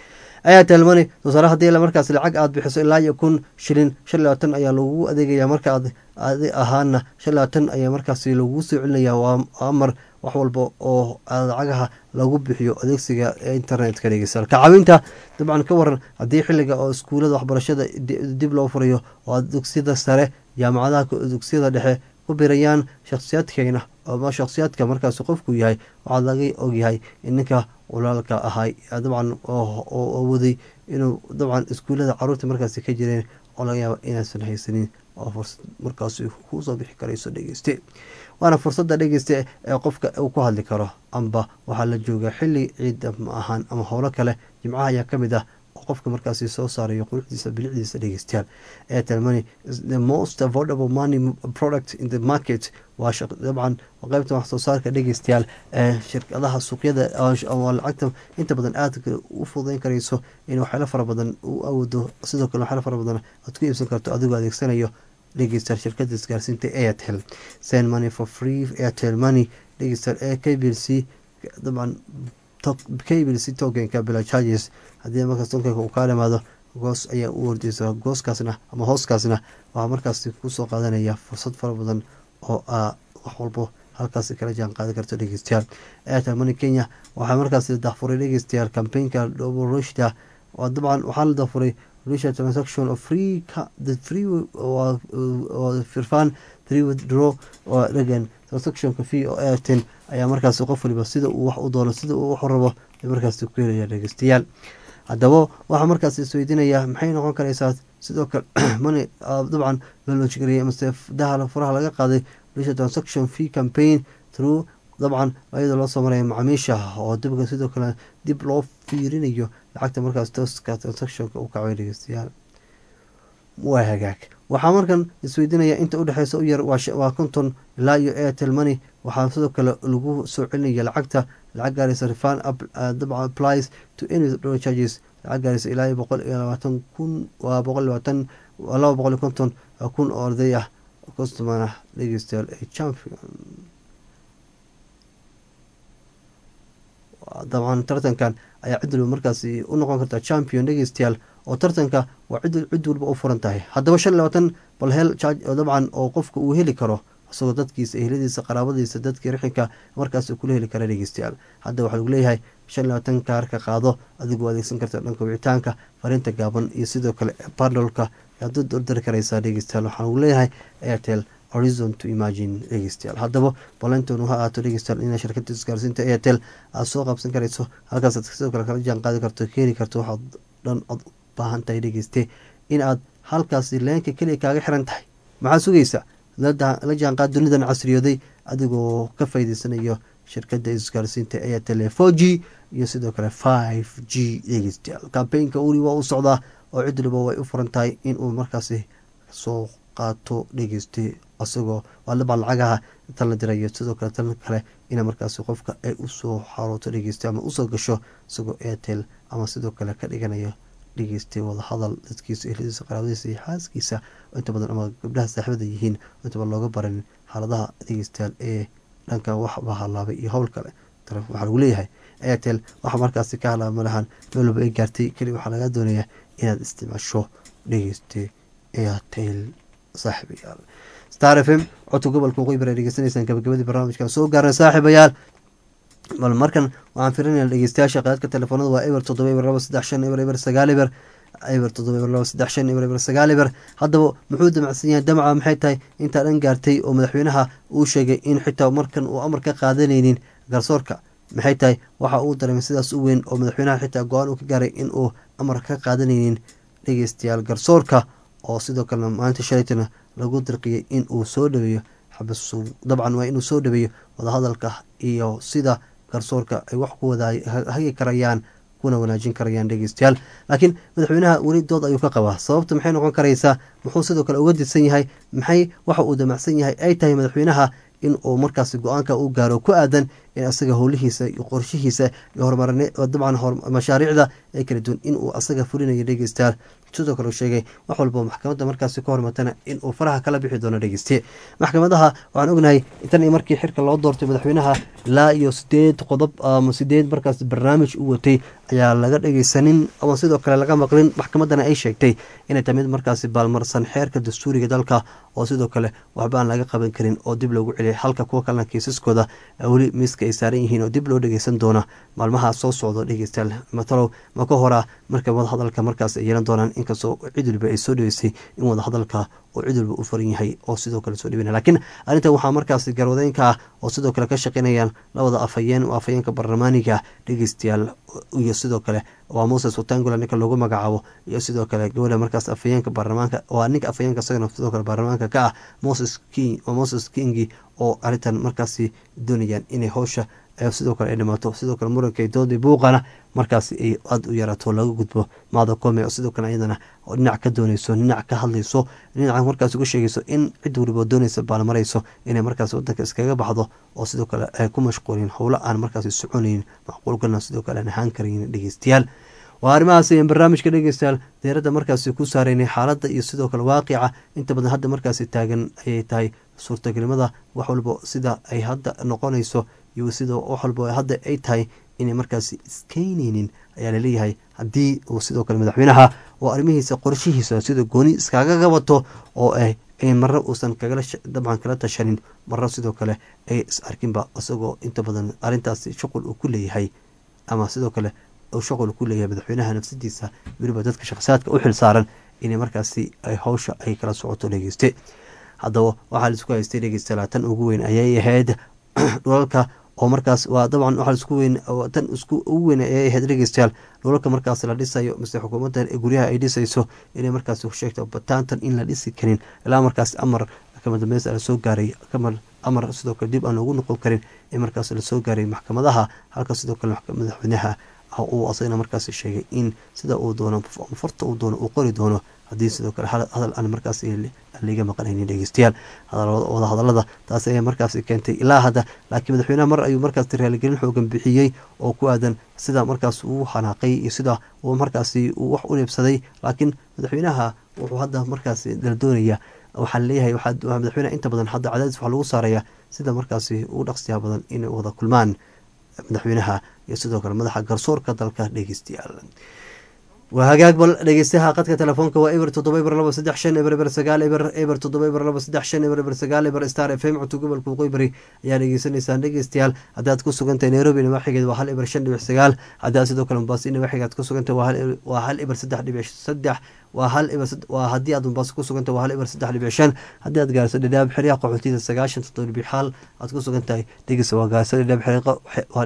airtel money tusaale haddii markaas lacag aad bixiso ilaa iyo kun shilin shan iyo labaatan ayaa lagugu adeegaya marka aad adi ahaana shan iyo labaatan ayaa markaasi lagugu soo celinaya waa amar wax walba oo lacagaha lagu bixiyo adeegsiga internetka dhegeystayaal ka caawinta dabcan ka waran haddii xiliga oo iskuulada waxbarashada dib loo furayo oo dugsiyada sare jaamacadaha dugsiyada dhexe ku birayaan shakhsiyaadkeena ama shakhsiyaadka markaas qofku yahay waxaa laga ogyahay in ninka walaalka ahay dabcan oo waday inuu dabcan iskuulada caruurta markaasi ka jireen oo laga yaaba inaysan haysanin oo fursad markaas kusoo bixi karayso dhegeyste waana fursadda dhegeyste ee qofka uu ku hadli karo amba waxaa la joogaa xili ciida ma ahaan ama howlo kale jimcaha ayaa kamid ah oo qofka markaasi soo saarayo quruxdiisa bilicdiisa dhegeystayaal airtel money is the most affordable money product in the market waa dabcan qeybta wax soo saarka dhegeystayaal ee shirkadaha suuqyada lacagta inta badan aad u fududeyn karayso in waxyaalo fara badan u awoodo sidoo kale waxyaalo fara badan aad ku iibsan karto adigoo adeegsanayo dhegeystayaal shirkada isgaarsiinta airtel send money for free airtel money dhegeystayaal ee k b l c dabcan k b l c tokenka bila charges haddii markaas tokenka uu kaa dhamaado goos ayaa u ordeysa gooskaasna ama hooskaasna waxaa markaasi kusoo qaadanaya fursad fara badan oo a wax walbo halkaasi kala jaan qaadi karto dhegeystayaal airtel money kenya waxaa markaasi dafuray dhegeystayaal campaignka roshda dabcan waxaa la dafuray risha transaction of free the free firfan three withdraw oo dhagan transactionka fee oo airten ayaa markaasi qof waliba sida uu wax u doono sida uu wax u rabo markaasi ku helaya dhegeystayaal haddaba waxaa markaas isweydiinaya maxay noqon karaysaa sidoo kale mani dabcan loo loojgariyay amase daha furaha laga qaaday risha transaction fee campaign through dabcan iyadoo loo soo maraya macaamiisha oo dibka sidoo kale dib loo fiirinayo lacagta markaas tooska transactionka u kacay dhegeystayaal waa hagaag waxaa markan isweydiinaya inta udhexeysa u yar waa konton ilaa iyo airtel money waxaa sidoo kale lagu soo celinaya lacagta lacag gaaraysa refan dabcan applies to any dollar charges lacag gaaraysa ilaa iyo boqol iyo labaatan kun waa boqol labaatan laba boqol iyo konton kun oo arday ah customer ah dhegeystayaal ee champion dabcan tartankan ayaa cid waliba markaasi u noqon kartaa champion dhegeystayaal oo tartanka waa cid cid walba u furan tahay haddaba shan iyo labaatan bal hel dabcan oo qofka uu heli karo isagoo dadkiisa ehladiisa qaraabadiisa dadkii rixinka markaas kula heli kara dhegeystayaal hadda waxaa lagu leeyahay shan iyo labaatan kaarka qaado adigoo adeegsan karta dhanka wicitaanka fariinta gaaban iyo sidoo kale bandolka ayaad u dardari karaysaa dhegeystayaal waxaa lagu leeyahay airtel horizon to imagine dhegeystayaal haddaba ballantoonu ha ahaato dhegeystayaal inaa shirkada isgaarsiinta airtel aada soo qabsan karayso halkaasaad sidoo kale kala jaan qaadi karto keeni karto waxaad dhan ood u baahan tahay dhegeyste in aad halkaasi leenka keliya kaaga xiran tahay maxaa sugaysa la jaanqaad dunidan casriyooday adigoo ka faa'iideysanayo shirkada isgaarsiinta airtel four g iyo sidoo kale five g dhegeystayaal kambeynka uli waa u socdaa oo cid waliba way u furan tahay inuu markaasi soo qaato dhegeyste asagoo waaliba lacagaha tan la dirayo sidoo kale tan kale ina markaasi qofka ay usoo xarooto dhegeyste ama usoo gasho isagoo airtel ama sidoo kale ka dhiganayo dhegeystay wadahadal dadkiisa ehladiisa qaraabadiisa iyo xaaskiisa inta badan ama gabdhaha saaxibada yihiin intaba looga baran xaaladaha dhegeystayaal ee dhanka waxba halaabay iyo howl kale waxaa lagu leeyahay airtel waxa markaasi ka halaaba malahan meel walba ay gaartay keli waxaa laga doonayaa inaad isticmaasho dhegeyste airtel saaxiibayaal star f m codka gobolka waqooyi bari dhegeysanaysaan gabagabadii barnaamijkan soo gaarnay saaxiibayaal bal markan waxaan firinayna dhegeystayaasha qaadka telefoonada waa eber toddoba eber laba saddex shan eber eber sagaal eber eber toddoba eber laba saddex shan eber eber sagaal eber haddaba muxuu damacsan yahay damaca maxay tahay intaa dhan gaartay oo madaxweynaha uu sheegay in xitaa markan uu amar ka qaadanaynin garsoorka maxay tahay waxa uu dareemay sidaas u weyn oo madaxweynaha xitaa go-aan uu ka gaaray in uu amar ka qaadanaynin dhegeystayaal garsoorka oo sidoo kalena maalinta shalaytana lagu dirqiyay in uu soo dhaweeyo xabas dabcan waa inuu soo dhaweeyo wadahadalka iyo sida garsoorka ay wax ku wada hagi karayaan kuna wanaajin karayaan dhegeystayaal laakiin madaxweynaha weli dood ayuu ka qabaa sababta maxay noqon karaysaa muxuu sidoo kale uga dirsan yahay maxay waxa uu damacsan yahay ay tahay madaxweynaha in uu markaasi go-aanka u gaaro ku aadan in asaga howlihiisa iyo qorshihiisa iyo hormarne dabcan mashaariicda ee kala duwan inuu asaga fulinayo dhegeystayaal sidoo kale uu sheegay wax walba maxkamadda markaasi ka hormatana in uu faraha kala bixi doono dhegeyste maxkamadaha waxaan ognahay tan iyo markii xirka loo doortay madaxweynaha ilaa iyo sideed qodob ama sideed markaas barnaamij u watay ayaa laga dhegeysanin ama sidoo kale laga maqlin maxkamaddana ay sheegtay inay tahay mid markaasi baalmarsan xeerka dastuuriga dalka oo sidoo kale waxba aan laga qaban karin oo dib loogu celiyay halka kuwa kalena kiisaskooda weli miiska ay saaran yihiin oo dib loo dhegeysan doona maalmaha soo socdo dhegeystayaal matalow ma ka horaa marka wadahadalka markaas ay yeelan doonaan inkastoo cid waliba ay soo dhaweysay in wadahadalka oo cid walba u faran yahay oo sidoo kale soo dhibina laakiin arrintan waxaa markaasi garwadeynka ah oo sidoo kale ka shaqeynayaan labada afhayeen oo afhayeenka baarlamaaniga dhegeystayaal iyo sidoo kale waa moses watangula ninka loogu magacaabo iyo sidoo kale gabadha markaas afhayeenka baarlamaanka waa ninka afhayeenka isagana sidoo kale baarlamaanka ka ah moses king waa moses kingi oo arrintan markaasi doonayaan inay howsha sidoo kale ay dhimaato sidoo kale muranka doodii buuqana markaasi ay aada u yaraato laga gudbo maada kome oo sidoo kale iyadana dhinac ka dooneyso dhinac ka hadlayso dhinaca markaas uga sheegayso in cid waliba dooneysa baalmarayso inay markaas wadanka iskaga baxdo oo sidoo kale ay ku mashquulin howlo aan markaasi soconaynin macquulgalna sidoo kale aan ahaan karayn dhegeystayaal waa arrimahaas ayaan barnaamijka dhegeystayaal deeradda markaasi ku saareynay xaaladda iyo sidoo kale waaqica inta badan hadda markaasi taagan ayay tahay suurtagelimada wax walba sida ay hadda noqonayso iyo sida wax walba hadda ay tahay inay markaasi iskeyneynin ayaa laleeyahay haddii uu sidoo kale madaxweynaha oo arrimihiisa qorshihiisa sida gooni iskaga gabato oo ah marna uusan kagala dabcan kala tashanin marna sidoo kale ay is arkinba isagoo inta badan arrintaasi shuqul uu ku leeyahay ama sidoo kale uu shuqul ku leeyahay madaxweynaha nafsadiisa weliba dadka shakhsiyaadka u xil saaran inay markaasi ay howsha ay kala socoto dhegeyste haddaba waxaa laisku haystay dhegeysta laatan ugu weyn ayay ahayd dhulalka oo markaas waa dabcan waxaa isku weyn tan isku ugu weyn ayay ahayd dhegeystayaal dhulalka markaas la dhisayo mise xukuumadda guryaha ay dhisayso inay markaas sheegto bataantan in la dhisi karin ilaa markaas amar kama dambeys lasoo gaaray kamar amar sidoo kale dib aan loogu noqon karin in markaas lasoo gaaray maxkamadaha halka sidoo kale madaxweynaha uu asagana markaas sheegay in sida uu doono farta uu doono uu qori doono haddii sidoo kale hadal aan markaas liga maqanaynin dhegeystayaal wada hadalada taas ayaa markaas keentay ilaa hadda laakiin madaxweynaha mar ayuu markaas raaligelin xoogan bixiyey oo ku aadan sida markaas uu xanaaqay iyo sida uu markaasi wax u neebsaday laakiin madaxweynaha wuxuu hadda markaas la doonaya waxaa laleeyahay madaxweyneha inta badan hadda cadaadis waxaa lagu saaraya sida markaasi ugu dhaqsiyaa badan inay wada kulmaan madaxweynaha iyo sidoo kale madaxa garsoorka dalka dhegeystayaal waa hagaag bal dhegeystaha qadka telefoonka waa eber toddoba eber laba saddex shan eber eber sagaal eber eber toddoba eber laba saddex shan eber eber sagaal eber star f m cunto gobolka waqooyi bari ayaa dhegeysanaysaan dhegeystayaal haddaad ku sugantahay nairobi nawaaxigeed waa hal eber shan dhibic sagaal haddaad sidoo kale mombaaso nawaaxigeed ku sugantahay waa hal eber saddex dhibic saddex waa hal waa haddii aad mombaaso ku suganta waa hal eber saddex dhibic shan haddii aad gaarso dhadhaab xeryaha qaxootiyada sagaashan toddoba dhibic xaal aad ku sugan tahay dhegeysa waa gaarso dhadhaab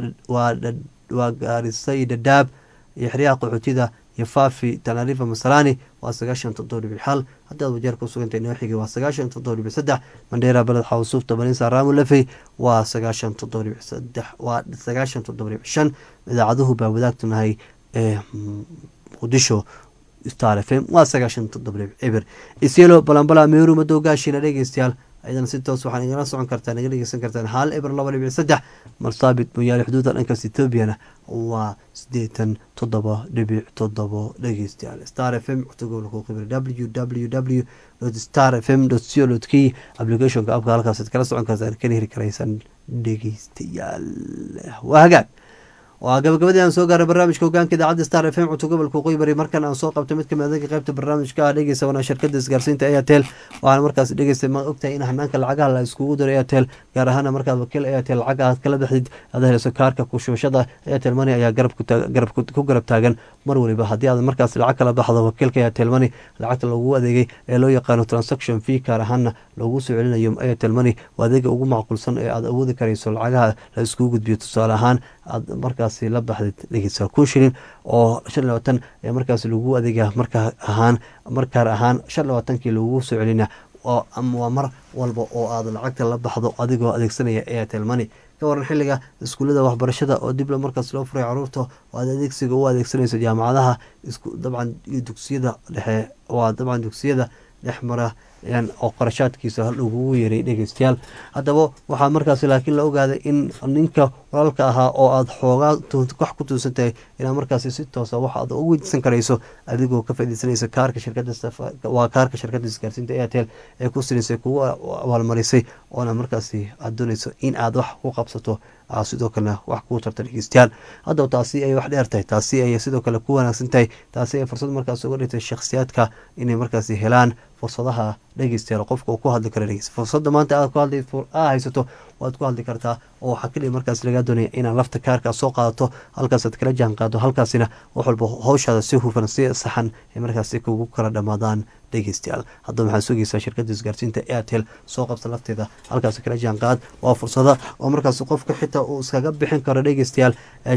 waa gaarisay dhadhaab iyo xeryaha qaxootiyada iyo faafi tanarifa masalani waa sagaashan toddoba dhibic xal haddii aad wajeer ku sugantahay nooxigi waa sagaashan toddoba dhibic saddex mandheera baled xawsuufta baninsa raamu lafey waa sagaashan toddoba dhibic saddex waa sagaashan toddoba dhibic shan idaacaduhu baa wadaagtunahay ee muqdisho star f m waa sagaashan toddoba dhibic eber isyelo balambala meeru madow gaashina dhegeystayaal ayadana si toos waxaan igala socon kartaa naga dhegeysan kartaan hal eber laba dhibic saddex marsaabit mooyaale xuduuda dhankaas etoobiyana waa sideetan toddoba dhibic toddobo dhegeystayaal star f m cutugolku qibir w w w star f m co k applicationka abka halkaas kala socon kartaan kana heli karaysan dhegeystayaal waa hagaag waa gabagabadii aan soo gaaray barnaamijka hogaanka idaacadda star f m cunto gobolka waqooyi bari markan aan soo qabto mid kamid adeega qaybta barnaamijka ah dhegeysa wana shirkada isgaarsiinta airtel waxaana markaas dhegeysta ma ogtahay in hanaanka lacagaha la iskugu diro airtel gaar ahaana markaad wakiil airtel lacag aad kala baxdid aad heleyso kaarka kushubashada airtel money ayaa garab ku garab taagan mar waliba haddii aad markaas lacag kala baxdo wakiilka airtel money lacagta lagu adeegay ee loo yaqaano transaction fee gaar ahaana loogu soo celinayo airtel money waa adeega ugu macquulsan ee aad awoodi karayso lacagaha la iskugu gudbiyo tusaale ahaan aad markaas la baxdid dhegeysa kun shilin oo shan labaatan ee markaas lagu adeega markaa ahaan markaar ahaan shan labaatankii lagu soo celina waa mar walba oo aad lacagta la baxdo adigoo adeegsanaya airtel money ka waran xiliga iskuullada waxbarashada oo dib markaas loo furay caruurta oo aad adeegsiga u adeegsanayso jaamacadaha dabcan iyo dugsiyada dhexe waa dabcan dugsiyada dhex mara oo qarashaadkiisa lagugu yeeray dhegeystayaal haddaba waxaa markaas laakiin la ogaaday in ninka walaalka ahaa oo aada xoogaa wax ku tuusan tahay inaad markaasi si toosa wax aad ugu weydiisan karayso adigoo ka faaideysanaysa kaarka shirkada waa kaarka shirkada isgaarsiinta airtel ee ku sinaysay kugu abaalmarisay oona markaasi aada doonayso in aad wax ku qabsato sidoo kalena wax kuu tarta dhegeystayaal haddaba taasi ay wax dheer tahay taasi ay sidoo kale ku wanaagsan tahay taasi ay fursad markaas uga dhigtay shakhsiyaadka inay markaasi helaan fursadaha dhegeystayaal qofka uu ku hadli kara dhegeysta fursadda maanta aad ku hadli aa haysato waad ku hadli kartaa oo waxaa keliya markaas lagaa doonaya inaad lafta kaarkaa soo qaadato halkaasaad kala jaan qaado halkaasina wax walba howshaada si hufan si saxan ay markaasi kugu kala dhammaadaan dhegeystayaal haddaba waxaad sugaysaa shirkadda isgaarsiinta airtel soo qabsa lafteeda halkaas kala jaan qaad waa fursada oo markaas qofka xitaa uu iskaga bixin karo dhegeystayaal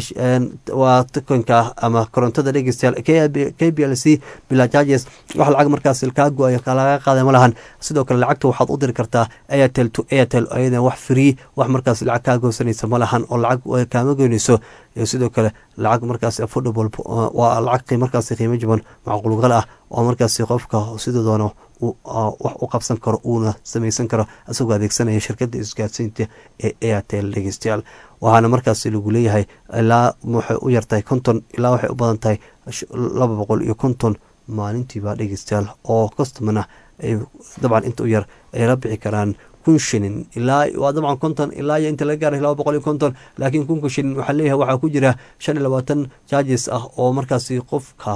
waa tukanka ama korontada dhegeystayaal k b l c bila charges wax lacag markaas kaa go-ay laga qaaday ma lahan sidoo kale lacagta waxaad u diri kartaa airtel to airtel ayadan wax free wax markaas lacag kaa goosanaysa ma lahan oo lacag kaama goynayso sidoo kale lacag markaas affordable waa lacag markaas qiimo jaban macquulgal ah oo markaas qofka sidoo doono wax u qabsan karo uuna samaysan karo isagoo adeegsanaya shirkada isgaarsiinta ee airtel dhegeystayaal waxaana markaas lagu leeyahay ilaa waxay u yartahay konton ilaa waxay u badan tahay laba boqol iyo konton maalintiiba dhegeystayaal oo customana dabcan inta u yar ay la bixi karaan kun shilin ilaa waa dabcan konton ilaa iyo inta laga gaaray laba boqol iyo konton laakiin kunka shilin waxaa leeyahay waxaa ku jira shan iyo labaatan charges ah oo markaasi qofka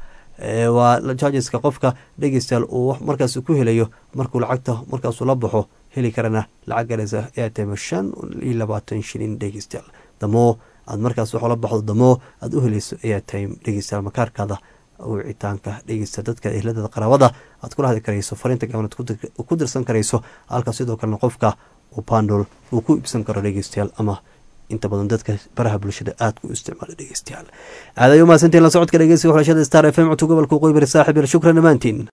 waa chargeska qofka dhegeystayaal uu markaas ku helayo markuu lacagta markaasuu la baxo heli karana lacag galaysa airtime shan iyo labaatan shilin dhegeystayaal damoo aad markaas wax la baxdo damoo aad u helayso airtime dhegeystayaal makaarkaada wicitaanka dhegeysta dadka ehladada qaraabada aad kula hadli karayso fariinta gabnad ku dirsan karayso halka sidoo kalena qofka uu bandol uu ku iibsan karo dhegeystayaal ama inta badan dadka baraha bulshada aada ku isticmaala dhegeystayaal aadayo mahadsantiin la socodka dhegeysiga xulashada star f m codka gobolka qoybari saaxib yal shukran dhammaantiin